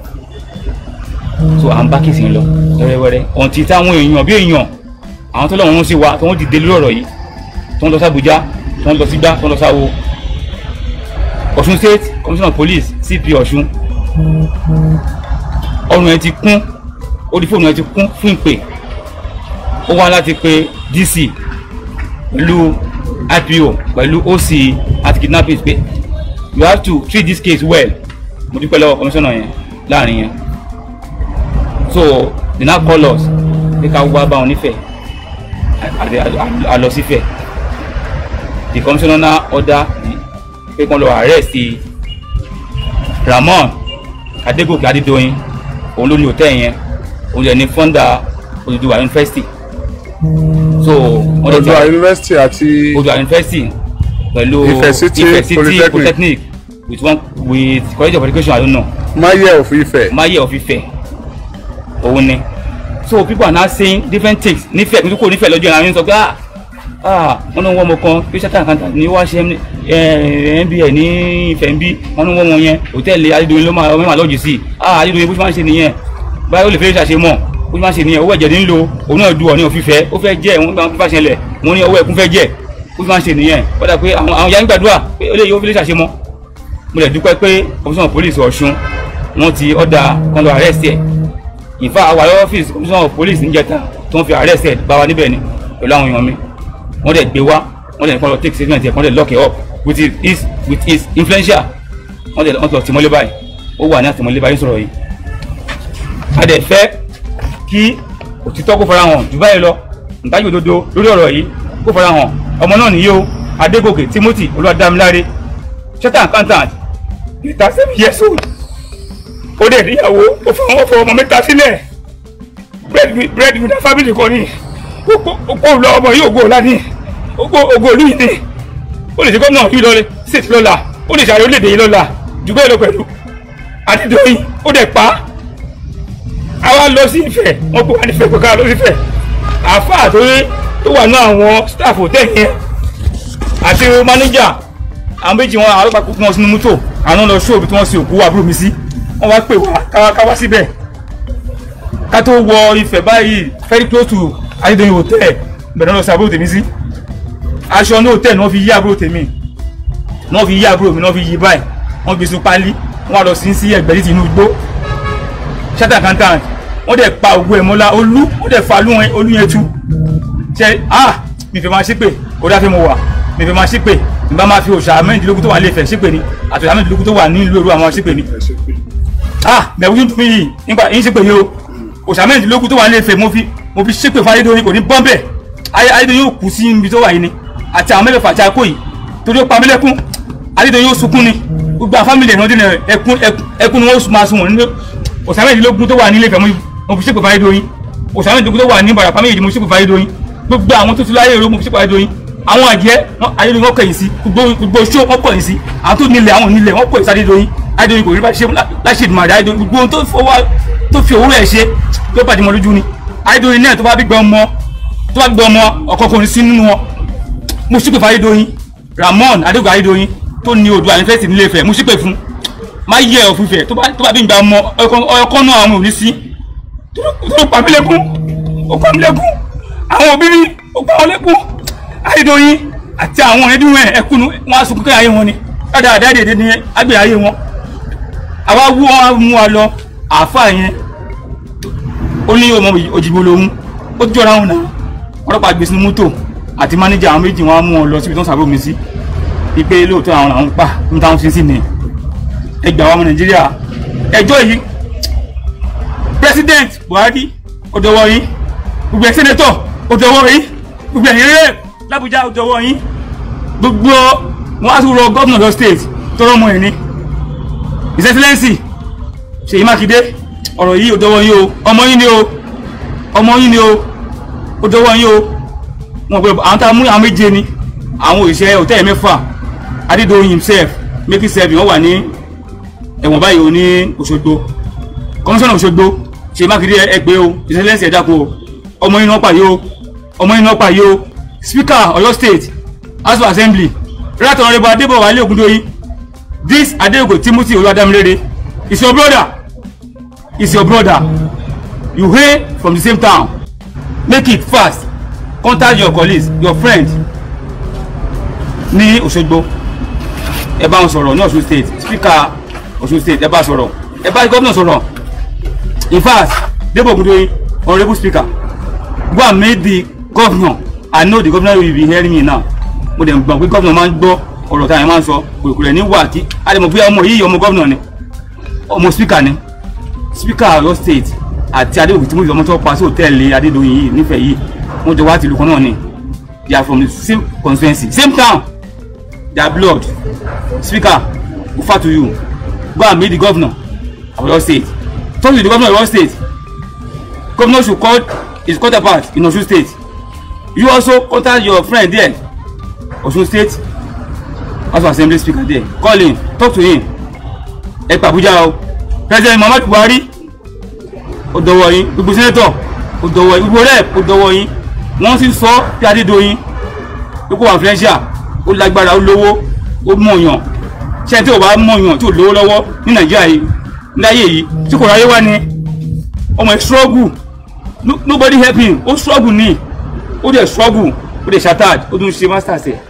so à ń bá kìsì lọ wẹ́rẹ́wẹ́rẹ́ ọ̀ǹtí táwọn èèyàn bí èèyàn àwọn tó lọ́wọ́ ń sí wa tó wọ́n dìde lórí ọ̀rọ̀ yìí tó ń lọ sí Àbújá tó ń lọ sí gbá tó ń lọ sáwo Ọ̀ṣun state commissioner of police CP Ọ̀ṣun ọrùn ẹ ti kún orí fóònù ẹ ti kún fún ìpè ó wá láti pe DC pẹ̀lú IPO pẹ̀lú OC àti kidnapping pé you have to treat this case well mo dúpẹ́ lọ́wọ́ commissioner yẹn láàrin yẹn so they now call us pé ká wá bá wọn nífẹ̀ẹ́ a lọ sífẹ̀ the commissioner now order pé kán lọ arrest Ramon Adégòkè Adédoyin òun ló ní hòtẹ́ẹ̀ yẹn òun yẹn ní founder Odùduwà University so wọ́n lè ti Odùduwà University àti Odùduwà University pẹ̀lú Ifẹ̀ City Polytechnic. Polytechnic with one with college of education I don't know Maye of Ife. maye of Ifẹ̀ òun ni so people are now saying different things nífẹ̀ẹ́ nítorí kò nífẹ̀ẹ́ lọ́jọ́ ìrìn àwọn sọ pé ah ah wọn ní wọn ọmọ kan pé sátán kan ní wá ṣe nba ní ìfẹ́ ń bí wọn ní wọn wọn yẹn hòtẹ́ẹ̀lì adédọ̀yìn ló máa ọmọ máa lọ́ọ̀jì sí ah adédọ̀yìn bó ṣe máa ń ṣe nìyẹn báyọ̀ ó lè fẹ́ ṣàṣe mọ̀ bó ṣe máa ń ṣe nìyẹn owó ẹ̀jẹ̀ ní ń lo òun náà du ọ̀ní òfìfẹ́ ó fẹ́ jẹ́ òun gbà fífa ṣẹlẹ̀ wọn ní owó ẹ̀kún fẹ́ jẹ́ bó ṣe máa ń ṣe nìyẹn wọ́n dà pé àwọn àwọn yayin gbàdúrà pé ó lè yọ ó fi lè ṣàṣe mọ́ mo lè dúpẹ́ pé komisanna police ọ̀ṣun wọ́n ti ọ̀dà kan lọ arrest ẹ̀ ìfà àwọn ọ́fíìsì komisanna police níjẹta tó ń fi arrest ẹ̀ bá wa níbẹ̀ ni pẹ̀lú àwọn èèyàn mi wọ́n dẹ̀ gbé wá wọ́n dẹ̀ kọ́ lọ take statement ẹ̀ wọ́n dẹ̀ lock it up with his with his influential wọ́n dẹ̀ wọ́n ti lọ tìmọ́lé báyìí ó wà ní àtìmọ́lé báyìí sọ̀rọ̀ yìí a dẹ̀ fẹ́ kí òtítọ́ kó fara hàn jù báyìí lọ ntájú òdodo lórí ọ̀rọ̀ yìí kó fara hàn ọmọ náà nìyí o adégòkè timothy olúwadámiláre chartered accountant thirty seven years old ó dẹ̀ níyàwó ó fọ ọmọ fọ ọmọ mẹ́ta sílẹ̀ bread with the family kan ní ó kó lọ ọmọ yìí ògo ọ̀la ní ògo ògo òlú yìí ní ó lè ṣe gómìnà yìí lọ́lẹ̀ state lọ́la ó lè ṣàyẹ̀ orílẹ̀-èdè yìí lọ́la jù bẹ́ẹ̀ lọ pẹ̀lú adédọ́yìn ó dẹ̀ pa á àwa lọ sí Ifẹ̀ wọ́n kó wá ní Ifẹ̀ pé ká lọ sí Ifẹ̀ àáfàá tó tó wà ní àwọn staff hotel yẹn àti manager àwọn méjì wọn àwọn pàkó wọn sínú mọ́tò àwọn lọ ṣóòbí tí wọ́n sin òkú àbúrò mi sí wọ́n wá pè wá ká ká wá síbẹ̀ ká tó wọ Ifẹ̀ báyìí very close to Adédọ̀yìn hotel bẹ̀rẹ̀ lọ sí àbúrò tèmi sí aṣọ ní hotel ni wọ́n fi yí àbúrò tèmi ni wọ́n fi yí àbúrò mi ni wọ́n fi yí báyìí wọ́n gbé sun pálí wọ́n wá lọ sí sí ẹgbẹ́ ní Tinubu ṣátà kankan wọ́n dẹ̀ pa ògùn ẹ̀mọ́lá olú wọ́n dẹ̀ fa olú yẹn tú ṣe ah mi fẹ́ máa ṣépè ó dáfẹ́ mo wà mi fẹ́ máa ṣépè mi bá máa fi òòṣà mẹ́rìndínlógún tó wà nílé Ifẹ̀ ṣépè ni àti òòṣà mẹ́rìndínlógún tó wà nílùú Èrúwà àwọn ṣépè ni ah mẹ̀wú tún fi yìí nípa yín ṣépè yìí o òòṣà mẹ́rìndínlógún tó wà nílé Ifẹ̀ mo fi mo fi ṣépè fún Ayédọ̀yìn kò ní bọ́m̀bẹ̀ Ayédọ̀yìn yóò kú sí ibi tó wà yìí ni àti àwọn mẹ́fẹ̀fà àti àkó yìí torí ó pa mí lẹ́kún Ayédọ̀yìn yóò sunkún ni gbogbo àwọn fámìlì ẹ̀rọ dínà ẹkún ẹkún ni wọ́n máa sun wọn nínú òòṣà mẹ́rìndínlógún tó wà nílé Ifẹ̀ mo fi ṣépè fún Ayédọ̀yìn òòṣà mẹ́rìndínlógún tó wà ní Ìbàràpá méjì mo ṣépè fún Ayédọ̀yìn gbogbo àwọn tó ti láyé èrò mo fi ṣépè fún Ayédọ̀yìn àwọn àjẹ́ Ayédọ̀yìn wọ́n kẹ̀yìn sí gbogbo ṣó wọ́n kọ̀yìn sí àwọn tó nílẹ̀ àwọn nílẹ̀ wọ́n kọ̀yìn sí Ayédọ̀yìn Ayédọ̀yìn kò rí bá ṣe láṣẹ ìdùnnú àdá Ayédọ̀yìn gbogbo ohun tó fi òwúrọ̀ ẹ̀ ṣe ló bàjẹ́ mọ́ lójú ni Ayédọ̀yìn náà tó bá bí gbọ́ ọmọ tó bá gbọ́ ọmọ ọ̀kọ̀ọ̀kan sí nínú wọn mo ṣépè fún Ayédọ̀yìn Ramon Adégún Ayédọ̀yìn tó ní odò àyẹ̀fẹ́sì nílé Ifẹ̀ mo ṣépè fún má yẹ ọ̀ fífẹ̀ tó bá bí gbà ọmọ ọkọ̀ náà àwọn ò ní sí tó pa mí lẹ́kún ó pa mí lẹ́kún àwọn òbí mi ó pa wọn lẹ́kún Ayédọ̀yìn àti àwọn ẹbí wọn ẹkún wọn á sunkún ayé wọn ni dáadáa dáadáa ní agbè ayé wọn àwa wú wọn mú wa lọ àáfàá yẹn ó ní ọmọ òjìgbò lòun ó jọra wọn náà ọlọ́pàá gbé sínú mọ́tò àti mánéjà àwọn méjì wọn á mú wọn lọ síbi tó ń sàbò mi sí ipe lóòótọ́ àwọn làwọn pa ní táwọn fi sí ni ẹgbẹ́ àwọn ọmọ Nàìjíríà ẹjọ́ yìí president Buhari ó dọwọ́ yín gbogbo ẹ̀ sẹ́nẹ́tọ̀ ó dọwọ́ yín gbogbo ẹ̀ rẹ̀ l'Abuja ó dọwọ́ yín gbogbo wọn á tún rọ gómìnà lọ state tọrọ ọmọ ẹ̀ ní his excellency Ṣèyí Mákindé ọ̀rọ̀ yìí ó dọwọ́ yín o ọmọ yín ni o ọmọ yín ni o ó dọwọ́ yín o wọn pe àwọn tá a mú àwọn méje ni àwọn òṣìṣẹ́ hòtẹ́ẹ̀lì mẹ́fà Adédọ̀yìn himself making seven wọ́n wà ní ẹ̀wọ̀n báyìí o ní Òṣogbo kọmíṣánná Òṣogbo Ṣèyí Mákindé ẹgbẹ́ o ìṣẹ́lẹ̀sì ẹ̀dàkùn o ọmọ yìí náà pààyè o ọmọ yìí náà pààyè o speaker Ọ̀yọ́ state house of assembly right honourable Adébọ̀wálé Ògúndóyin this Adéògò Timothy Olúwadámilére is your brother is your brother you hail from the same town make it fast contact your colleagues your friends ní Òṣogbo ẹ bá wọn sọ̀rọ̀ ní Ọ̀ṣun state speaker Ọ̀ṣun state ẹ bá sọ̀rọ̀ ẹ bá gómìnà sọ̀rọ̀ in fact Debo Ogundoyin honourable speaker go and meet the governor I know the governor will be hearing me now mo dẹ̀ gbọ́n pé governor máa ń gbọ́ ọ̀rọ̀ táyà máa ń sọ kòkòrò ẹ̀ ní wà kí a lè mọ̀ bóyá ọmọ yìí ọmọ governor ni ọmọ speaker ni speaker Ọ̀yọ́ state àti Adéwòkè tí mo fi ọmọ tó pa sí hòtẹ́ẹ̀lì Adédoyin yìí nífẹ̀ẹ́ yìí wọ́n jọ wá tìlú kan náà ni they are from the same constituency same town their blood speaker ufa to you go and meet the governor of Oyo state talk to the governor of Oyo state governor should call his counterpart in Osun state you also contact your friend there Osun state house of assembly speaker there call him talk to him ẹ pa Abuja o president Muhammadu Buhari ó dọwọ́ yín gbogbo senator ó dọwọ́ yín gbogbo rep ó dọwọ́ yín wọ́n sì sọ bí Adédoyin pípọ̀ influential ó lágbára ó lówó ó mọ̀yàn ṣé tí o bá mọ̀yàn tí o lówó lọ́wọ́ ní nàìjíríà yìí láyé yìí tí kò ráyé wá ni ọmọ ẹ̀ struggle No- nobody help him ó struggle ni ó dẹ̀ struggle ó dẹ̀ shattered ó tún ṣe masters ẹ̀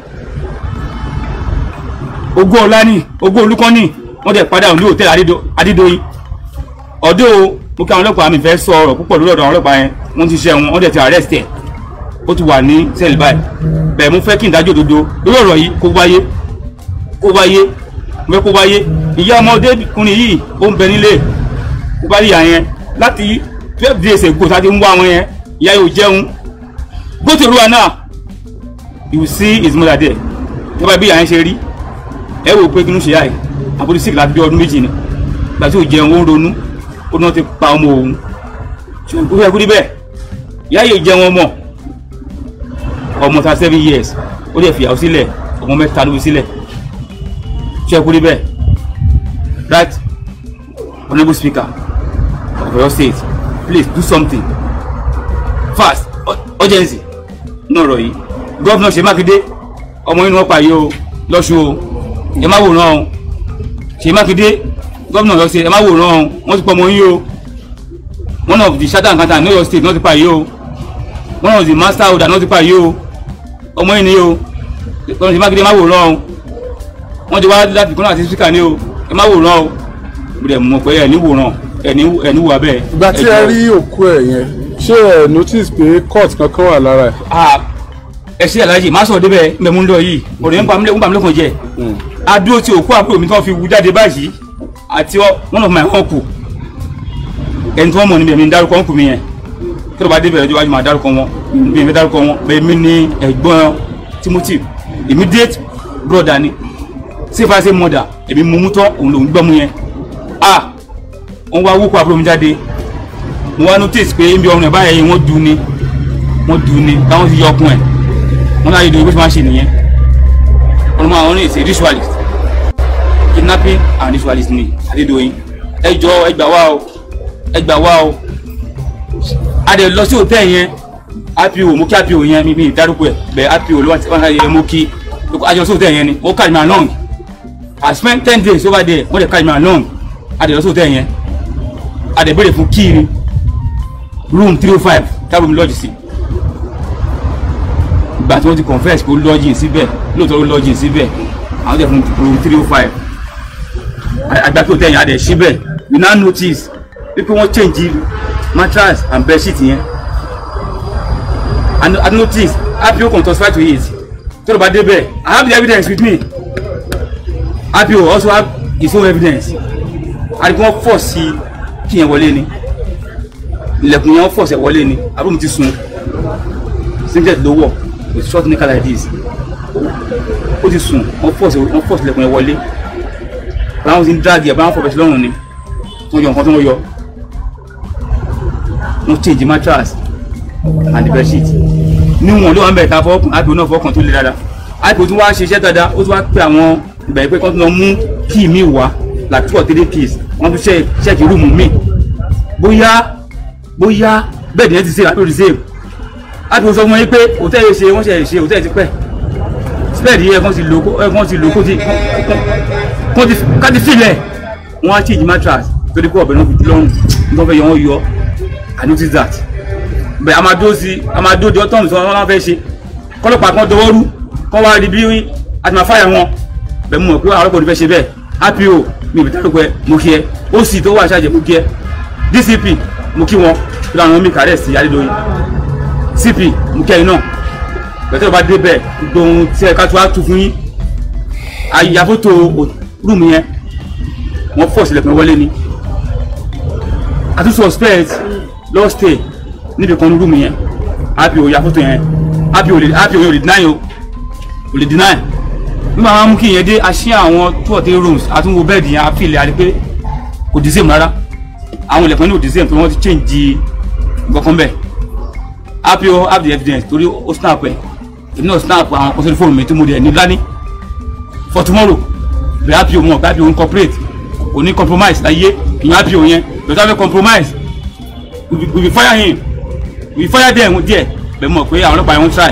ogún ọlá ní ogún olúkọ ní wọ́n dẹ̀ padà ní hòtẹ́ẹ̀lì adídọ́yìn ọ̀dọ́ mo kí àwọn ọlọ́pàá mi fẹ́ sọ ọ̀rọ̀ púpọ̀ lórí ọ̀dọ̀ àwọn ọlọ́pàá yẹn wọ́n ti ṣe wọn wọ́n dẹ̀ ti arrest ẹ̀ ó ti wà ní sẹ́ẹ̀lì báyìí bẹ́ẹ̀ mo fẹ́ kí n dájọ́ òdodo lórí ọ̀rọ̀ yìí kó wáyé kó wáyé mo fẹ́ kó wáyé ìyá ọmọdékùnrin yìí ó ń bẹ nílé kó bá yà yẹn láti twelve days ago tá a ti ń wá wọn yẹn ìyá yóò jẹun go to Rwanda you will see his mother there tó bá bí ìyá yẹn ṣe rí ẹ wò pé kí ló ṣe yá yìí àbúrò sick láti bí ọdún méjì ni gbà tí ò jẹun ó ń ronú ó náà ti pa ọmọ òun ṣùgbọ́n ó fẹ́ kú níbẹ̀ ìyá yìí jẹun ọmọ ọmọ ta seven years ó lè fìyàwó sílẹ̀ ọmọ mẹ́ta ló fi sílẹ̀ ṣe kú níbẹ̀ that honourable speaker of your state please do something fast ur- urgency náà rọ̀ yìí gọ́vnà ṣe mákindé ọmọ inú ọ̀pá yìí o lọ́ṣù o ẹ má wòran o ṣe mákindé gọ́vnà lọ sí ẹ má wòran o wọ́n ti pọ̀ ọmọ yín o one of the shadow accountant ní Ọ̀yọ́ state náà ti pa yìí o one of the master holder náà ti pa yìí o ọmọ yìí ni o gọ́vnà ṣe mákindé ẹ má wòran o wọ́n ti wá láti kọ́nà àti speaker ní o ẹ má wòran o mo dẹ̀ mọ̀ pé ẹ̀ ní wòran ẹ̀ ní ẹ̀ ní wà bẹ́ẹ̀. ìgbà tí ẹ rí òkú ẹ yẹn ṣé ẹ notice pé court kankan wà lára ẹ. Ah, ẹ ṣe àlàyé má sọ débẹ̀ mbẹ mú ń lọ yìí ọ̀rọ̀ yẹn ń pa mí lẹ́kùn jẹ adúró tí òkú àbúrò mi tí wọ́n fi wú jáde báyìí àti ọ- one of my uncle ẹni tí wọ́n mọ̀ níbi ẹ̀mí ń dárúkọ uncle mi yẹn kí ló bá débẹ̀ lọ́jọ́ iwájú máa dárúkọ wọn bí ẹ̀mí dárúkọ wọn bẹ́ẹ̀ mi ní ẹ̀gbọ́n Timothy immediate brother ni sífàṣẹ mother èmi mú mú tán òun lòún gbọ́ mu yẹn ah wọ́n wá wúkọ àbúrò mi jáde mo wá notice pé ibi ọrùn ẹ̀ báyìí wọ́n dùn ni wọ́n dùn ni táwọn ti yọ ọkùn ẹ̀ wọ́n láyé ìdòwò bó ṣe máa ṣe nìyẹn wọ́n máa wọ́n ní ìṣe ritualist kidnapping and ritualist ni Adédoyin ẹ jọ ẹ gbà wá o ẹ gbà wá o a dẹ̀ lọ sí hòtẹ́ẹ̀ yẹn apo mo kí apo yẹn mi mi dárúkọ ẹ̀ bẹ́ẹ̀ apo ló wà tí wọ́n ṣe mo kí a jọ sí hòtẹ́ẹ̀ yẹn ni ó carry me along I spent ten days over there wọ́n dẹ̀ carry me along a dẹ̀ lọ sí hòtẹ́ẹ̀ yẹn a dẹ̀ béèrè fún key ni room three oh five tábìlì mi lọ́ọ̀jì sí ìgbà tí wọ́n ti confess pé ó lọ́ọ̀jì síbẹ̀ lóòótọ́ ó lọ́ọ̀jì síbẹ̀ àwọn tẹ̀ fún room three oh five agbákẹ́ òtẹ́yìn adẹ̀ síbẹ̀ we now notice wípé wọ́n change mattress and bedsheet yẹn and I notice apo can testify to it tó ló bá débẹ̀ I have the evidence with me apo also have his own evidence àdìgbò wọn fọ̀ sí kí yẹn wọlé ni ilẹ̀kùn yẹn fọ̀ sí wọlé ni àbúrò mi ti sun singlet ló wọ̀ with short knicker like this ó ti sùn wọ́n fọ̀ sí wọ́n fọ̀ sí ilẹ̀kùn yẹn wọlé báwọn ti ń drag ẹ̀ báwọn fọ̀ bẹ̀ sí lọ́rùn ni wọ́n yọ nǹkan tó wọ́n yọ wọ́n change mattress and the bedsheet níwọ̀n ló wà ń bẹ̀ ta fọ́ọ̀kùn àbí náà fọ́ọ̀kùn tó le dáadáa àìpò tí wọ́n á ṣiṣẹ́ dáadáa ó tún wá pé àwọn ìgbà pé kí wọ́n tún lọ mú kíì míì wá like two or three keys wọ́n tún ṣe ṣẹ́ẹ̀kì rúùmù míì bóyá bóyá bẹ́ẹ̀ ni ẹ ti ṣe àbí òdì save àti mo sọ fún yín pé hòtẹ́ẹ̀lì ṣe wọ́n ṣe ṣe hòtẹ́ẹ̀lì ti pẹ́ spẹ́ẹ̀dì yẹ kán ti lò kán ti lò kó ti kán ti ká ti filẹ̀ wọ́n á change mattress torí pé ọ̀bẹ náà fi lọ́rùn nígbà fẹ́ yọ wọ́n yọ I notice that bẹ́ẹ̀ a máa dó sí a máa dó di ọ́tọ́ọ̀mù tí wọ́n máa fẹ́ ṣe kọ́lọ́pàá kan dọwọ́ rú kọ́ wá rí bí a ti máa fáyà wọn bẹ́ẹ̀ mo mọ̀ pé àwọn ọlọ́pàá ò ní fẹ́ ṣe bẹ́ẹ̀ apo mi ò fi dárúkọ ẹ mo kí ẹ ó sì tó wà ṣáàjẹ mo kí ẹ dcp mo kí wọn kí lóun àwọn mi kàrẹ́ sí Adédoyin cp mo kí ẹyin náà bẹ̀tẹ̀ bá dé bẹ́ẹ̀ gbogbo ohun tí ẹ̀ka tó wá tu fún yín àyàfótó rúùmù yẹn wọ́n fọ̀ sílẹ̀ pé wọlé ni àtúnṣe suspect lọ́ọ́ stay níbi kan ní rúùmù yẹn apo yàfótó yẹn apo yẹn ò lè deny o ò lè deny nígbà wọn mú kí ìyẹn dé aṣí àwọn two or three rooms àtúnwò bẹ́ẹ̀dì yẹn àfihàn àti pé kò dì sèm rárá àwọn ilẹ̀kùn ní ò dì sèm pé wọ́n ti change nǹkan bẹ́ẹ̀ apo have the evidence torí ó snap ẹ̀ èmi náà snap àwọn kọ́sọ́rí fóònù mi tí mo dẹ̀ ní lání for tomorrow bẹ́ẹ̀ apo mọ̀ bẹ́ẹ̀ apo ń cooperate kò ní compromise láyé ìyẹn apo yẹn bẹ́ẹ̀ tó fẹ́ compromise we be fire him we fire them díẹ̀ bẹ́ẹ̀ mọ̀ pé àwọn ọlọ́pàá yẹn ń try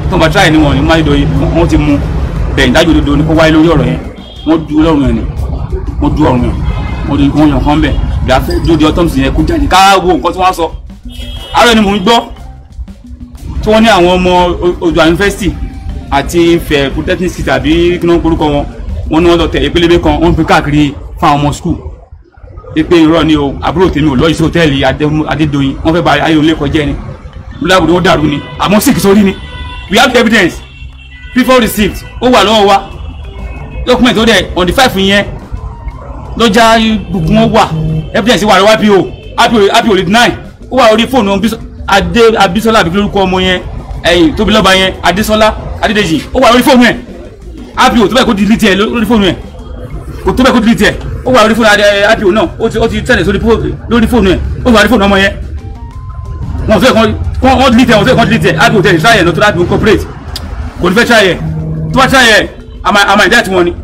tó ń bá tíráyì ni wọn ní máa dọ̀ yìí wọ́n ti mú bẹ́ẹ̀ ìdájọ́ òdodo ni kó wáyé lórí ọ̀rọ̀ yẹn wọ́n du lọ́rùn yẹn ni wọ́n du ọ̀rùn yẹn wọ́n di wọ́n yàn kán bẹ̀ ìgbà fẹ́ dúró di autopsy yẹn kó jáde ká wo nǹkan tí wọ́n sọ àárọ̀ ni mò ń gbọ́ tí wọ́n ní àwọn ọmọ Oòduà yunifásitì àti Ifẹ̀ polytechnic city àbí kí wọ́n porúkọ wọn wọ́n ní wọ́n lọ tẹ̀ ìpélébé kan wọ́n ń pín káàkiri fún àwọn ọmọ skul pé irọ́ ni o àbúrò tèmi ò lọ ìṣe hòtẹ́ẹ̀lì Adédoyin wọ́n fẹ́ ba ayé òun lẹ́kọ̀ọ́ jẹ́ ni lábùdó wọn dàrú ni àmọ́ sick sórí ni we have evidence before receipt ó wà lọ́wọ́ wa document ó dẹ̀ on the five yẹn lọ́jà gbogbo wọn wà evidence wà lọ́wọ́ ipo ipo lè deny ó wà orí fóònù adé abisola àbí lórúkọ ọmọ yẹn ẹ̀yìn tóbi lọ́ba yẹn adéṣọlá adédèjì ó wà lórí fóònù ẹ̀ ipo tó bẹ́ẹ̀ kó delete ẹ̀ lórí fóònù ẹ̀ kò tó bẹ́ẹ̀ kó delete ẹ̀ ó wà lórí fóònù ipo náà ó ti ó ti tẹ̀lé lórí fóònù ẹ̀ ó wà lórí fóònù ọmọ yẹn wọn fẹ́ kàn wọ́n delete ẹ̀ wọ́n fẹ́ kàn delete ẹ̀ ipo tẹ̀lé try ẹ̀ lọ́tọ́ láti incorporate kò ní fẹ́ try ẹ̀ tó bá try ẹ̀ àmà ìdá tí wọ́n ni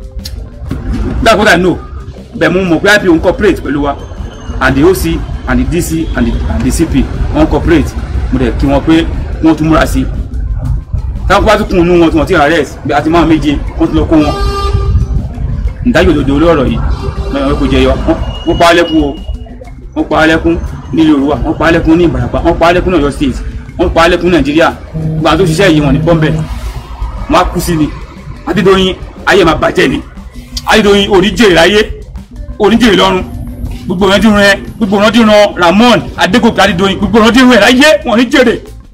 that's what I know bẹ́ẹ̀ mo mọ̀ pé ipo incorporate pẹ̀lú wa and the OC and the DC and the, and the CP wọ́n cooperate mo dẹ̀ kí wọn pé wọ́n tún múra sí i táwọn bá tún kún inú wọn tí wọ́n ti arrest bí àti máa méje wọ́n tún lọ kó wọn ìdájọ́ òdodo orí ọ̀rọ̀ yìí mẹ́rin wọn kò jẹyọ wọ́n pa á lẹ́kún o wọ́n pa á lẹ́kún nílùú Yorùbá wọ́n pa á lẹ́kún ní Ìbàràpá wọ́n pa á lẹ́kún ní Ọ̀yọ́ state wọ́n pa á lẹ́kún Nàìjíríà gbogbo àwọn tó ṣiṣẹ́ yìí wọ́n ní bọ́m̀bẹ̀ wọ́n á kú sí ni Adédoyin ayé máa bàjẹ́ ni Adédoyin òní jèrè láyé òní jèrè lọ́run gbogbo ọ̀nà dìrun ẹ gbogbo ọ̀nà dìrun Ramon Adégòkè Adédoyin gbogbo ọ̀nà dìrun ẹ láyé wọn ní jèrè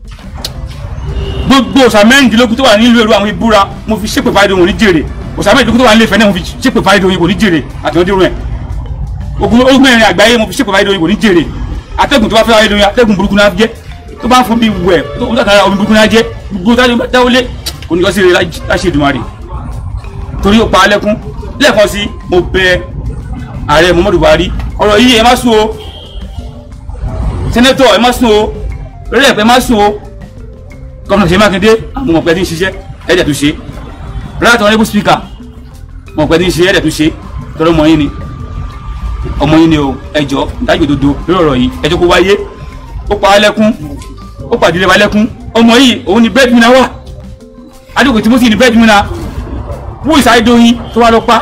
gbogbo ọ̀sà mẹ́rìndínlógún tó wà nílùú èrò àwọn ìbúra mo fi ṣépè fáyé wọn ní jèrè ọ̀sà mẹ́rìndínlógún tó wà nílé Ifẹ̀ náà mo fi ṣépè fáyé wọn ní jèrè àti ọ̀nà dìrun ẹ ogun ogun mẹ́rin àgbáyé mo fi ṣépè fáyé wọn ní jèrè atẹ́gùn tó bá fẹ́ fáyé wọn atẹ́gùn burúkú náà jẹ́ tó bá ń fún bí wẹ̀ tó ń tàkàrà omi burúkú náà jẹ́ gbogbo dáwọlé kò ní kọ́ sí rẹ̀ láṣẹ Èdùmàrè torí ó pa á lẹ́kún lẹ́ẹ̀kan sí mo bẹ ààrẹ Muhammadu Buhari ọ̀rọ̀ yìí ẹ má sùn o sẹ́nẹ́tọ̀ ẹ má sùn o rẹ́lẹ̀ ẹ má sùn o gómìnà Ṣèyí Mákindé àwọn ọ̀pẹ tí ń ṣiṣẹ́ ẹ̀dẹ̀ tó ṣe right honourable speaker àwọn ọ̀pẹ tí ń ṣe ẹ̀dẹ̀ tó ṣe tọ́lọ́ ọmọ yín ni ọmọ yín ni o ẹjọ́ ìdájọ́ òdodo lórí ọ̀rọ̀ yìí ẹjọ́ kó wáyé ó pa á lẹ́kún ó pàdé wa lẹ́kún ọmọ yìí òun ni breadwinner wà Adékòkè Timothy ni breadwinner wú Ìsáyédóyin tó wá lọ pa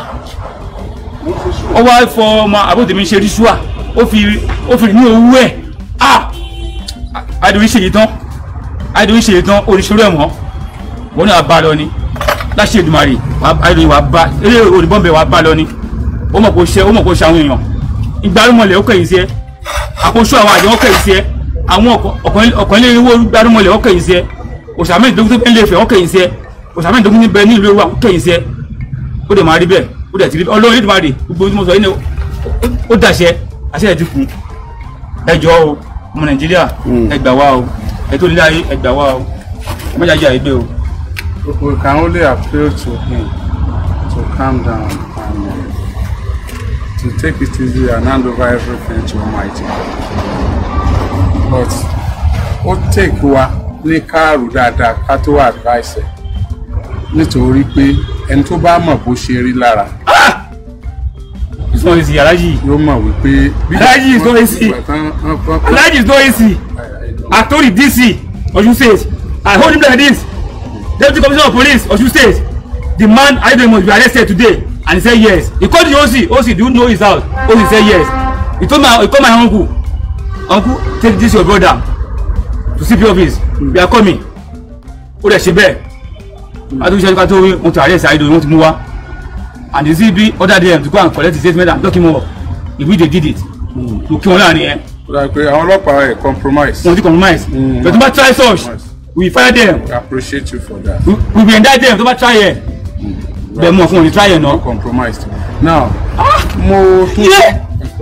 ó wá fọ ọmọ àbótèmí ṣe ríṣùà ó fi ó fi ní owó ẹ ah Adédoyin ṣèyí tán Adédoyin ṣèyí tán oníṣòro ẹ mọ wọn náà bá lọ ni láṣẹ Èdùmàrè Adédoyin wàá bá eré òdìbọnbẹ wàá bá lọ ni ó mọ̀ kó ṣe ó mọ̀ kó ṣe àwọn èèyàn ìgbárùmọ̀lẹ̀ ó kẹ̀yìn sí ẹ àkóso àwọn àjọ ó kẹ̀yìn sí ẹ àwọn ọ̀kànlélẹ́wọ́ ìgbárùmọ̀lẹ̀ ó kẹ̀yìn sí ẹ òṣàmì ìdógún tó bẹ́ẹ̀ lè fẹ́ ó kẹ̀yìn sí ẹ òṣàmì ìdógún ní bẹ́ẹ̀ ní ìlú Yorùbá ó kẹ̀yìn sí ẹ ó dẹ̀ máa rí bẹ́ẹ̀ ó dẹ̀ ti rí ọlọ́run nídìí máa rè gbogbo tí mo sọ yìí ni ó dàṣẹ àṣẹ ẹ̀ ti kù ẹ jọ̀ọ́ o ọmọ nàìjíríà ẹ gbà wá o ẹ tó nílé ayé ẹ gbà wá o ẹ má jàjà ẹgbẹ́ o. We can only appeal to him to calm down and uh, to take it easy and hand over everything to Almighty. But ó take wa ní káàrù dáadáa ká tó advice ẹ̀ nítorí pé ẹni tó bá mọ̀ bó ṣe rí lára it's not easy alájì yóò mọ̀ wípé. bí- Aláàjì, it's not easy. ìgbà tán- wọ́n- wọ́n- alájì is not easy I told the DC Osun State I hold him like this Deputy Commissioner of Police Osun State the man Adedoyin must be arrested today and he say yes he call the OC OC do you know his house OC say yes he told my he call my uncle uncle take this your brother to CP office we are coming ó dẹ̀ ṣe bẹ́ẹ̀ adúgbò ṣe ká tó wí wọn ti arrest Adedoyin wọn ti mú wá and the CP order them to go and collect the statement and lock him up if we dey did it to kí wọn láàrin yẹn ó dà pé àwọn ọlọ́pàá ẹ̀ compromise. wọn ti compromise but tó bá try such we fire them We appreciate you for that. we we will indict them tó bá try yẹ bẹ́ẹ̀ mọ̀ fún wọn ní try yẹ náà. compromised. now mo tún Yeah.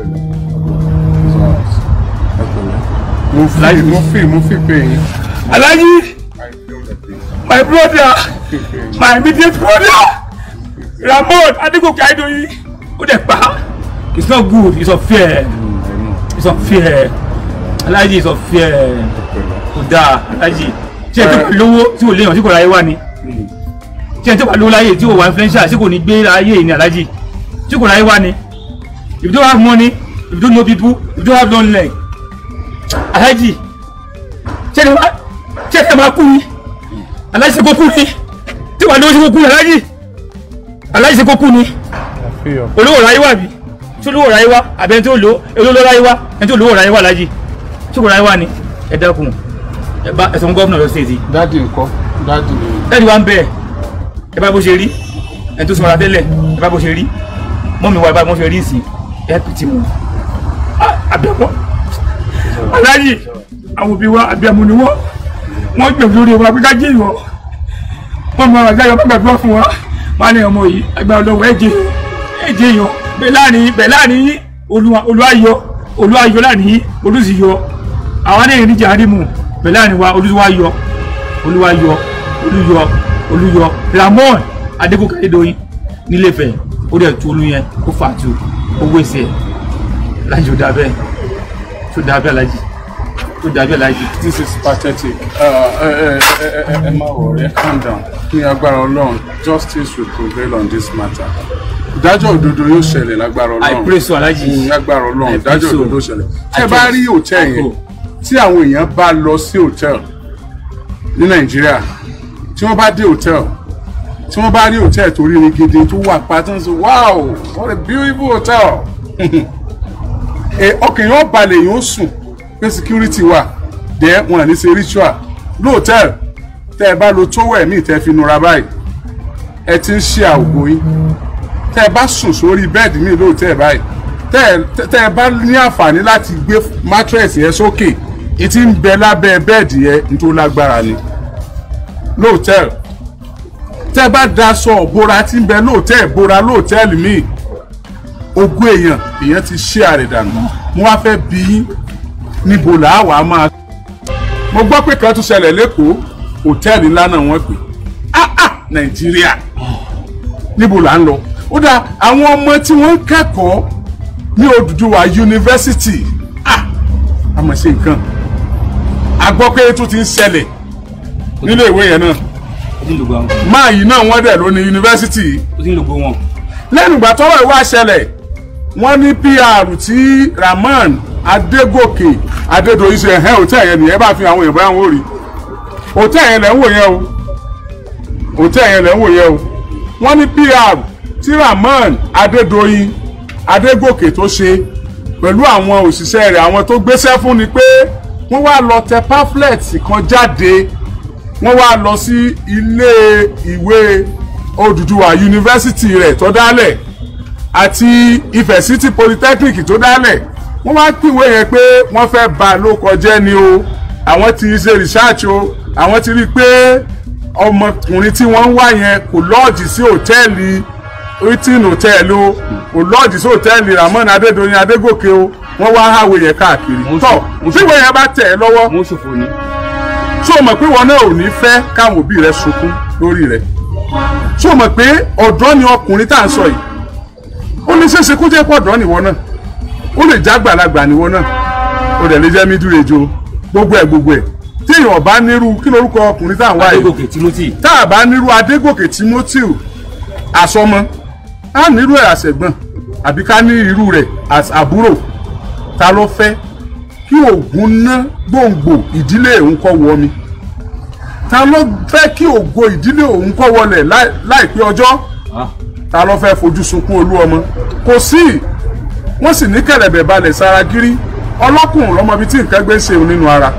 mo fi mo fi mo fi pé yín. Alhaji I feel the pain. my brother Fi pé yín. my immediate brother Ramon Adegoke Adedoyin ó dẹ̀ pa it's not good it's unfair it's unfair Alhaji it's unfair kò dáa Alhaji ṣé ẹ tó bá lówó tí kò léèyàn tí kò ráyé wá ni ṣé ẹ tó bá lówó láyé tí kò wá influential tí kò ní gbé láyé yìí ni Alhaji tí kò ráyé wá ni if you don't have money if you don't know people if you don't have long leg Alhaji ṣé ẹ máa ṣé ẹ máa kú ni alájí ṣe kókú ni tí wàá lówó ṣe kókú ni alájí alájí ṣe kókú ni olówó ráyé wà bí tí olówó ráyé wá àbẹ ẹni tí olówó olówó ráyé wá ẹni tí olówó ráyé wá alájí tí olówó ráyé wá ni ẹ dákun ẹ bá ẹsẹ̀ fún gọ́ọ̀nà lọ sí èsì dáàdì ńkọ́ dáàdì ni ẹni wá ń bẹ̀ ẹ bá bó ṣe rí ẹni tó sọra tẹ́lẹ̀ ẹ bá bó ṣe rí mọ́mi wa ẹ bá bó ṣe rí ìsìn ẹ pìtì mu àbẹ̀wọ̀ aláàjì àwọn òbí wa àbẹ̀mú ni wọ́n wọ́n gbẹ̀mí lórí wa pé ká jẹ́ ìwọ wọ́n mọ àwọn àjáyọ̀ gbàgbọ́ fún wa wọ́n á ní ọmọ yìí agbára ọlọ́wọ́ ẹ̀jẹ̀ ẹ̀jẹ̀ yọ bẹ́ẹ̀ láàrin bẹ́ẹ̀ láàrin yín olúwa olúwayọ olúwayọ láàrin yín olùsìyọ àwọn ní ìrìnjà àrímù bẹ́ẹ̀ láàrin wa olúwayọ olúwayọ olúyọ olúyọ ramon adégòkè adédọyìn nílẹ̀fẹ̀ ó dẹ̀ tu olú yẹn ó fà tu owó ẹsẹ̀ láyé ó dà bẹ́ẹ̀ tó dà bẹ́ẹ̀ láyé tó dà bẹ́ẹ̀ láyé. this is pathetic ẹ ẹ ẹ ẹ ẹ má wọrẹ calm down ní agbára ọlọ́run justice will prevail on this matter ìdájọ́ òdodo yóò ṣẹlẹ̀ lágbára I ọlọ́run pray so alájì. Mm, lágbára ọlọ́run I pray ìdájọ́ so. òdodo ṣẹlẹ̀ I tẹ́ bá trust. rí hòtẹ́ẹ̀ I yẹn go. tí àwọn èèyàn bá lọ sí hòtẹ́ẹ̀ ní nàìjíríà tí wọ́n bá dé hòtẹ́ẹ̀ tí wọ́n bá rí hòtẹ́ẹ̀ tó rí ni gidi tó wà pátá sọ wow what a beautiful hotel ẹ ọkàn yóò balẹ̀ yóò sùn pé security wà dẹ́ wọn à ní ṣe ritual lóòtẹ́ẹ̀l tẹ́ ẹ bá lo tówẹ̀ míì tẹ́ fi nura báyìí ẹ ti ń ṣe àwògó yín tẹ́ ẹ bá sùn sórí bẹ́ẹ̀dì míì lóòtẹ́ẹ̀ báyìí tẹ́ ẹ tẹ́ ẹ bá ní àǹfààní láti gbé mattress yẹn sókè ìtì ń bẹ lábẹ́ bẹ́ẹ̀dì yẹn nítorí lágbára ni lóòtẹ́ẹ̀l tẹ́ ẹ bá daṣọ ìbora tí ń bẹ lóòtẹ́ẹ̀ ìbora lóòtẹ́ẹ̀lì míì ogún èèyàn èèyàn ti ṣe àrèdànù mo wá fẹ́ bí yín níbo là á wà á máa. mo gbọ́ pé kan tún ṣẹlẹ̀ lẹ́kọ̀ọ́ hòtẹ́ẹ̀lì ńlá náà wọ́n pè ah ah nàìjíríà níbo là ń lọ. ó dà àwọn ọmọ tí wọ́n ń kẹ́kọ̀ọ́ ní Odùduwà yunifásitì ah àmọ̀ ṣe nǹkan a gbọ́ pé tó ti ń ṣẹlẹ̀ nílé ìwé yẹn náà ó ti ń lògbò àwọn máa yìí náà wọ́n dẹ̀ ló ní yunifásitì yìí ó ti ń lògbò wọn. lẹ́nu ìgbà tọ́rọ̀ ìwà ṣẹlẹ̀ wọ́n ní pr tí Rahman Adégòkè Adédoyin ṣe ẹ̀hẹ́ òtẹ́ yẹn nìyẹn bá fi àwọn èèyàn bá wọn rí òtẹ́ yẹn lẹ́ ń wò yẹn o òtẹ́ yẹn lẹ́ ń wò yẹn o wọ́n ní pr tí Rahman Adédoyin Adégòkè tó ṣe pẹ̀lú àwọn òṣìṣẹ́ rẹ̀ àwọn tó gbéṣẹ́ fún ni pé wọ́n wá lọ tẹ pamphlet kan jáde wọ́n wá lọ sí ilé ìwé Odùduwà yunifásitì rẹ̀ tó dálẹ̀ àti Ifẹ̀ City Polytechnic tó dálẹ̀ wọ́n wá pìwé yẹn pé wọ́n fẹ́ bà ló kọjẹ́ ni o àwọn ti ṣe research o àwọn ti rí i pé ọmọkùnrin tí wọ́n ń wá yẹn kò lọ́ọ̀jì sí hòtẹ́ẹ̀lì hilton hotel o kò lọ́ọ̀jì sí hòtẹ́ẹ̀lì Rahman Adédoyin Adégòkè o wọ́n wá háwé yẹn káàkiri Mo tọ́ ṣe- mo ṣe- tíwé yẹn bá tẹ̀ ẹ́ lọ́wọ́ wọn ó ṣòfò ni. ṣó o mọ̀ pé wọn náà ò ní fẹ́ káwọn òbí rẹ sunkún lórí rẹ ṣó o mọ̀ pé ọ̀dọ́ ni ọkùnrin tá à ń sọ yìí ó ní ṣeéṣe kó jẹ́ pọ̀ ọ̀dọ́ nìwọ náà ó lè já gbàlagbà nìwọ náà ó dẹ̀ lè jẹ́ middle age o gbogbo ẹ̀ gbogbo ẹ̀ tí èèyàn bá nírú kí lorúkọ ọkùnrin tá à ń wá yìí adégòkè timothy tá a bá nírú adégòkè timothy àsọmọ á nírú ẹ̀ àṣẹ̀gbọ́n àbí ká ní irú rẹ̀ as àbúrò ta ló fẹ́ kí ògùn ná gbòǹgbò ìdílé òun kọ́ wọ mi ta ló fẹ́ kí ògo ìdílé òun kọ́ wọlẹ̀ láì- láìpẹ́ ọjọ́ Ah, ta ló fẹ́ fojú sunkún olú ọmọ kò sí wọ́n sì ní kẹ̀lẹ̀bẹ̀ balẹ̀ sára gírí ọlọ́kùnrin lọ́mọ bíi tí nǹkan gbé ṣe òun nínú ara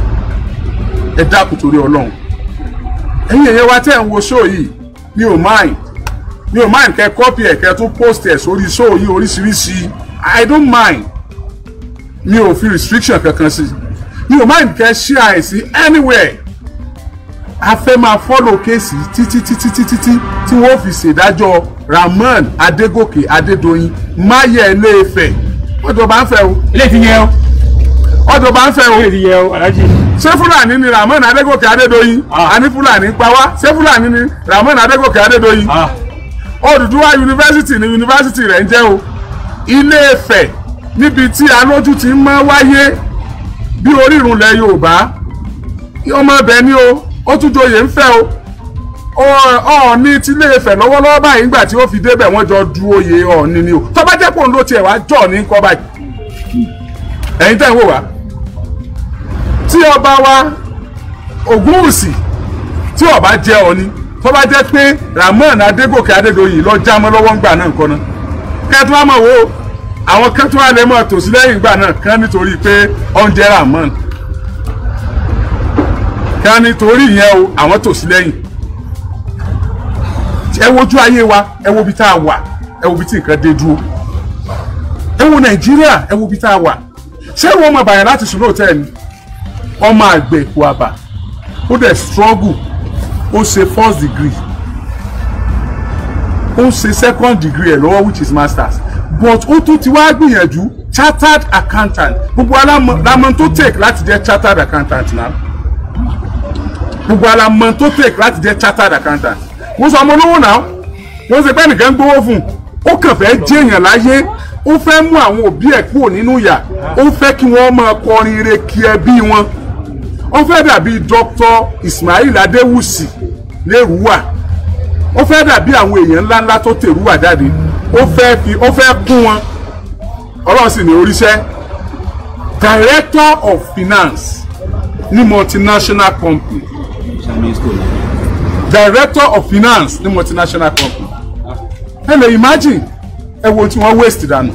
ẹ dákun torí ọlọ́run ẹ̀yin èyẹ wa tẹ́ ń wo show yìí mi ò mind mi ò mind kẹ́ copy ẹ̀ kẹ́ tún post ẹ̀ sórí show yìí oríṣiríṣi i don't mind mi ò fi restriction kankan sí mi ò mind kẹ́ share ẹ̀ sí anywhere a fẹ́ máa follow kéèsì títí títí títí tí tí wọ́n fi ṣèdájọ́ Rahman Adégòkè Adédoyin máyẹ̀ Ilé-Ifẹ̀ ọjọ́ bá ń fẹ́ o ilé ti yẹ o ọjọ́ bá ń fẹ́ o ilé ti yẹ o alhaji ṣé Fúlàní ni Rahman Adégòkè Adédoyin Ah. àní Fúlàní pa wá ṣé Fúlàní ni Rahman Adégòkè Adédoyin ah Odùduwà yunifásitì ni yunifásitì rẹ̀ ń jẹ́ o Ilé-Ifẹ̀ níbi tí alójú ti ń mọ́ wáyé bí orírun lẹ Yorùbá ọmọ ibẹ̀ ni o ó tún joyè ń fẹ́ o Ọọ̀ni ti Ilé-Ifẹ̀ lọ́wọ́lọ́wọ́ báyìí nígbà tí ó fi débẹ̀ wọ́n jọ du oyè Ọọ̀ni ni o tó bá jẹ́ pòun ló tiẹ̀ wá jọ̀ ní kọ́ báyìí ẹ̀yin tẹ́ ń wò wá tí ọba wa Ògúnwùsì tí ó bá jẹ́ ọ ni tó bá jẹ́ pé Ramon Adégòkè Adédoyin lọ já mọ́ lọ́wọ́ ńgbà náà nǹkan náà kẹ́tù wá mọ̀ wo àwọn kẹ́tù wá lè mọ̀ tòsí lẹ́yìn ìgbà náà kán nítorí pé oúnjẹ Ramon kán nítorí ìyẹn o àwọn tòsí lẹ́yìn ẹ wojú ayé wa ẹ wo ibi tá a wà ẹ wo ibi tí nǹkan dé dúró ẹ wo Nàìjíríà ẹ wo ibi tá a wà ṣé wọn mọ bàyàn láti sùn lóòótọ́ ẹ̀ ni ọmọ àgbẹ̀ kò àbà ó dẹ̀ struggle ó ṣe first degree ó ṣe second degree ẹ̀ lọ́wọ́ which is masters but ó tún ti wá gbìyànjú chartered accountant gbogbo alamọ tó take láti jẹ́ chartered accountant náà gbogbo alamọ tó take láti jẹ́ chartered accountant wọ́n sọ ọmọ olówó náà wọ́n ṣe pé nìkan gbowó fún un ó kàn fẹ́ jẹ́yàn láyé ó fẹ́ mú àwọn òbí ẹ̀ kúrò nínú ìyà ó fẹ́ kí wọ́n máa kọrin ire kí ẹbí wọn ó fẹ́ dàbí Dr. Ismail Adéwùsì lérúwà ó fẹ́ dàbí àwọn èèyàn ńláńlá tó tèrúwà jáde ó fẹ́ fi ó fẹ́ kún wọn ọlọ́run sì ní oríṣẹ́ director of finance ní multinational company director of finance ní multinational company ẹ lè imagine ẹ wo tí wọ́n waste dànù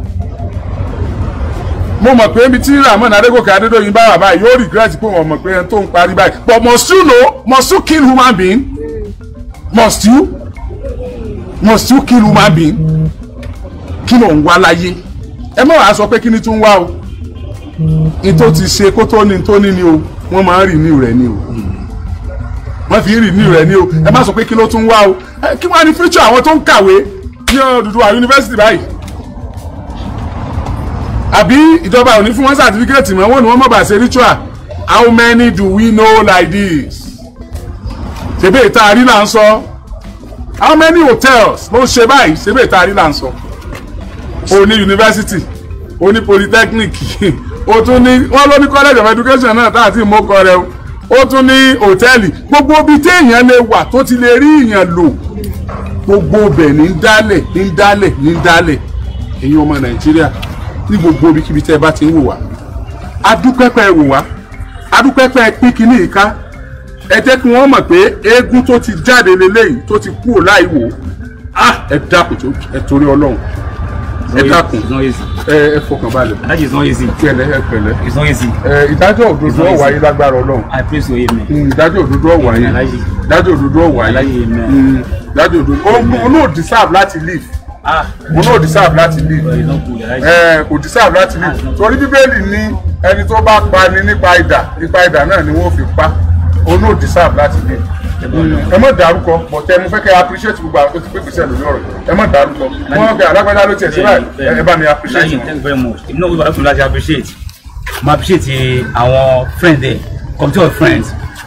mo mọ̀ pé ibi tí Ramon Adégòkè Adédoyin bá wà báyìí yóò regret pé wọ́n mọ̀ pé ẹni tó ń parí báyìí but must you know must you kill human being must you must you kill human being kí ló ń wá láyé ẹ má wàá sọ pé kí ni tún wá o ní tó ti ṣe kó tó ní tó ní ni o wọ́n máa ń renew rẹ̀ ni o wọ́n fi ń renew rẹ̀ ni o ẹ má sọ pé kí ló tún wá o kí wọ́n á ní future àwọn tó ń kàwé ní Odùduwà yunifásitì báyìí àbí ìjọba ò ní fún wọn sàtífíkẹ́ẹ̀tì mọ́ wọn ni wọ́n mọ̀ bá ṣe ritual how many do we know like this ṣebí ìta àrí là ń sọ how many hotels ló ń ṣe báyìí ṣebí ìta àrí là ń sọ o ní yunifásitì o ní polytechnic o tún ní wọn ló ní college of education náà tá àti ìmọ̀kọ rẹ o ó tún ní hòtẹ́ẹ̀lì gbogbo ibi téèyàn lè wà tó ti lè rí ìyàn lò gbogbo ibẹ̀ ní ń dálẹ̀ ní ń dálẹ̀ ní ń dálẹ̀ ẹ̀yin ọmọ nàìjíríà ní gbogbo ibikíbi tẹ́ ẹ bá ti ń wò wá adúpẹ́pẹ́ wò wá adúpẹ́pẹ́ pín kínní ìka ẹ jẹ́ kí wọ́n mọ̀ pé eégún tó ti jáde leléyìí tó ti kúrò láì wò á ẹ dákun tó ẹ torí ọlọ́run ẹ dákun It's not easy. ẹ ẹ fọkàn balẹ̀ That is not easy. pẹ̀lẹ́ ẹ pẹ̀lẹ́ It's not easy. ẹ ìdájọ́ òdodo ó wáyé lágbára ọlọ́run I praise your amen. Mm, ìdájọ́ òdodo ó wáyé Aláyé. ìdájọ́ òdodo ó wáyé Aláyé, amen. Mm, ìdájọ́ òdodo ó ó náà deserve láti live Ah, ó náà deserve láti live but it's not good. Aláyé. ẹ kò deserve láti live torí bíbélì ní ẹni tó bá pa ni nípa idà nípa idà náà ni wọ́n fi pa ó náà deserve láti live ẹ má dárúkọ bọ̀tẹ́ mo fẹ́ kẹ́ appreciate gbogbo àwọn tó ti pé gbèsè lórí ọ̀rọ̀ ẹ má dárúkọ wọ́n gbé alágbádá ló tiẹ̀ sí báyìí ẹ- ẹ bá mi appreciate Aláyé, wọn. thank you very much. Èmi náà wíwá lọ́sùn láti appreciate. Mo appreciate àwọn friends there, committee of friends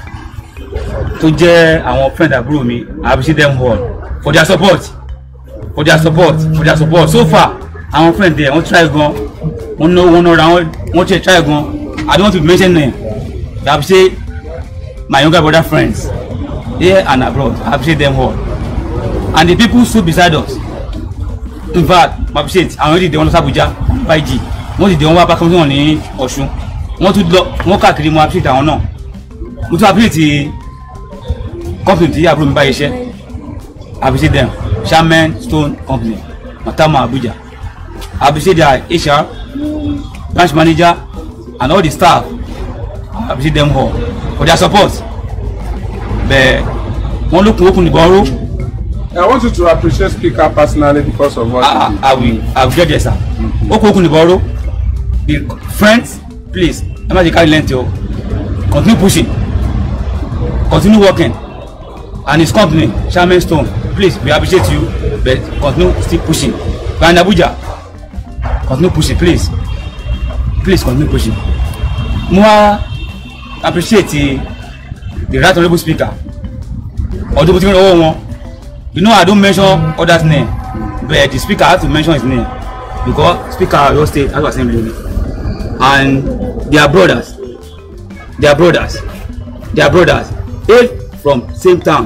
tó jẹ́ àwọn friend àbúrò mi. I appreciate them all for their support for their support for their support so far àwọn friend there wọ́n try gan wọ́n ná wọ́n nára wọ́n wọ́n try try gan I don't want to mention name I appreciate my younger brother friends here and abroad I appreciate them all and the people stood beside us in fact I appreciate àwọn èdè wọn lọ sí Abuja five g wọ́n sì dé wọn wá bá kọ́mítì wọn ní Ọ̀ṣun wọ́n tún lọ wọ́n káàkiri mo appreciate àwọn náà mo tún appreciate company tí àbúrò mi bá iṣẹ́ I appreciate them Shaman Stone Company Matama Abuja I appreciate their HR branch manager and all the staff I appreciate them all for their support bẹ́ẹ̀ wọ́n lókun okùn nìbọn ró I want you to appreciate speaker personally because of what I, he did. I, I will I will get there sir okun okun nìbọn ró the friends please ẹ má ṣe carry length o continue pushing continue working and his company Shaman Stone please we appreciate you but continue still pushing we are in Abuja continue pushing please please continue pushing mo wá appreciate the, the right honourable speaker ọdún bó ti ń rọwọ́ wọn you know I don't mention others name but the speaker had to mention his name because speaker Oyo State House of Assembly and their brothers their brothers their brothers hail from same town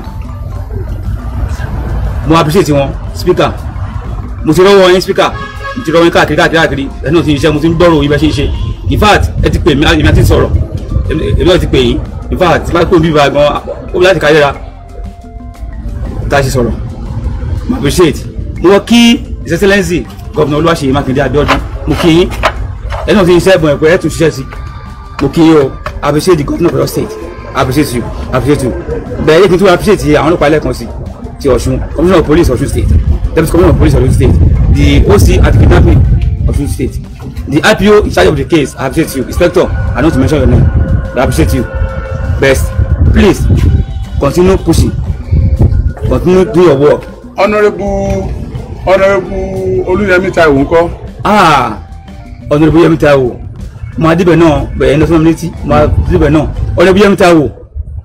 mo appreciate wọn speaker mo ti rọwọ yín speaker mo ti rọwọ yín káàkiri káàkiri káàkiri ẹ náà ti ń ṣiṣẹ́ mo ti ń gbọ́rọ̀ ibẹ̀ ṣe ń ṣe in fact ẹ ti pè mí èmi àti sọ̀rọ̀ èmi náà ti pè yín in fact tí bá pè mí bá gan ó bí láti káyéra tá a ṣe sọ̀rọ̀ mo appreciate mo wọ́n kí his excellency gọ́vùnà olúwaṣeyì mákindé abíọ́dún mo kí yín ẹni náà ti ṣiṣẹ́ ẹ̀bùn ẹ̀pẹ́ ẹ̀ tún ṣiṣẹ́ sí mo kí yín o I appreciate the governor of your state I appreciate you I appreciate you bẹ́ẹ̀ yé kí n tún appreciate àwọn ọlọ́pàá lẹ́ẹ̀kan sí ti ọ̀ṣun commissioner of police ọ̀ṣun state deputy commissioner of police ọ̀ṣun state the OC anti-kidnapping ọ̀ṣun state the IPO in charge of the case I appreciate you inspector I don't mention your name I appreciate you best please continue pushing continue do your work honourable honourable olúyẹmí taiwo ńkọ́ ah ọ̀nàdìbò yẹmi ta wò máa débẹ̀ náà bẹ̀rẹ̀ ní ọ̀sán létí máa débẹ̀ náà ọ̀nàdìbò yẹmi ta wò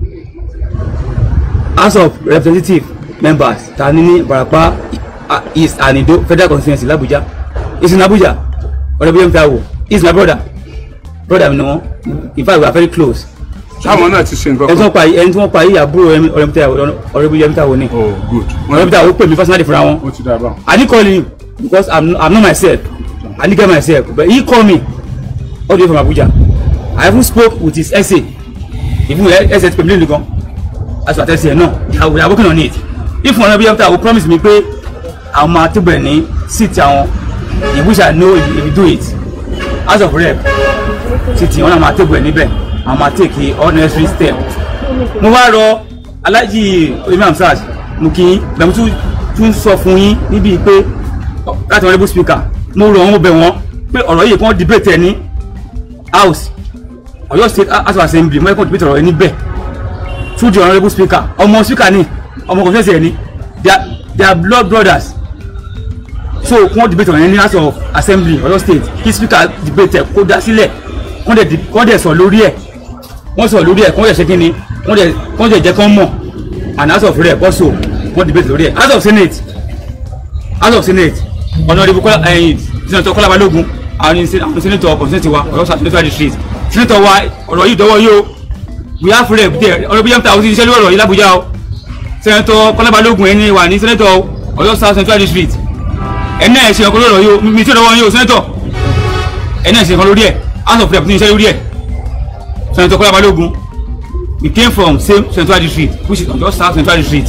house of representative members ta ní ní Ìbàràpá ah, east and Ido federal constituency l'Abuja is in Abuja ọ̀nàdìbò yẹmi ta wò is my brother brother mi ni wọn in fact we are very close táwọn náà ti ṣe nǹkan ẹni tí kan wọ́n pa yìí ẹni tí wọ́n pa yìí àbúrò ọ̀nàdìbò yẹmi ta wò ni oh good ọ̀nàdìbò ta wò pè mí personally fúnra wọn. ó ti dá a báwọn. I didn't call him because I'm I'm not myself. I didn't get myself, but he called me all the way from Abuja. I even spoke with his essay. Even essay to Pemile Lugan. As what I say, no, we are working on it. If one of you after will promise me pé àwọn máa tó bẹ̀rẹ̀ ní seat àwọn in which I know if, if you do it as of rep seat wọn náà máa tó bẹ̀rẹ̀ níbẹ̀ àwọn máa take all necessary step. Mo wá rọ Alhaji Oyemi Hamzat mo kí yín bẹ̀rù tún tún sọ fún yín níbi pé láti honourable speaker mo rọ̀ wọ́n mo bẹ̀ wọ́n pé ọ̀rọ̀ yìí kàn debate ẹ̀ ní house Ọ̀yọ́ state house of assembly mo yẹ kàn debate ọ̀rọ̀ yìí níbẹ̀ through the honourable speaker ọmọ speaker ni ọmọ conference ẹ̀ ni they are they are blood brothers so kàn debate ọ̀rọ̀ yẹn ní house of assembly Ọ̀yọ́ state kí speaker debate ẹ̀ kó dá sílẹ̀ kàn dẹ̀ kàn dẹ̀ sọ lórí ẹ̀ wọ́n sọ lórí ẹ̀ kàn dẹ̀ ṣe kí ni kàn dẹ̀ kàn dẹ̀ jẹ́ kàn mọ̀ and house of rep also wọ́n debate lórí ẹ̀ house of senate house of senate honourable kọ́lá ẹ̀yìn senator kọ́lá balógun àwọn ní àwọn senator constituency wa ọ̀yọ́ senator district senator wa ọ̀rọ̀ yìí dọ́wọ́ yìí o we have rep there honourable yamta àwọn ti ṣiṣẹ́ lórí ọ̀rọ̀ yìí l'Abuja o senator kọ́lá balógun ẹni wà ní senator ọ̀yọ́ south central district ẹni náà ṣe ọkọ lórí ọ̀rọ̀ yìí o mi tí ó dọ́wọ́ yìí o senator ẹni náà ṣe ọkọ lórí ẹ̀ house of rep ti ṣiṣẹ́ lórí ẹ̀ senator kọ́lá balógun we came from same central district which is ọ̀yọ́ south central district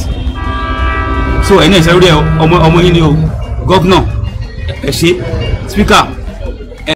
so ẹni ẹ̀ṣẹ̀ lórí ẹ̀ ọmọ ọmọ yín ni o gọ́vnọ̀ ẹ̀ ṣe speaker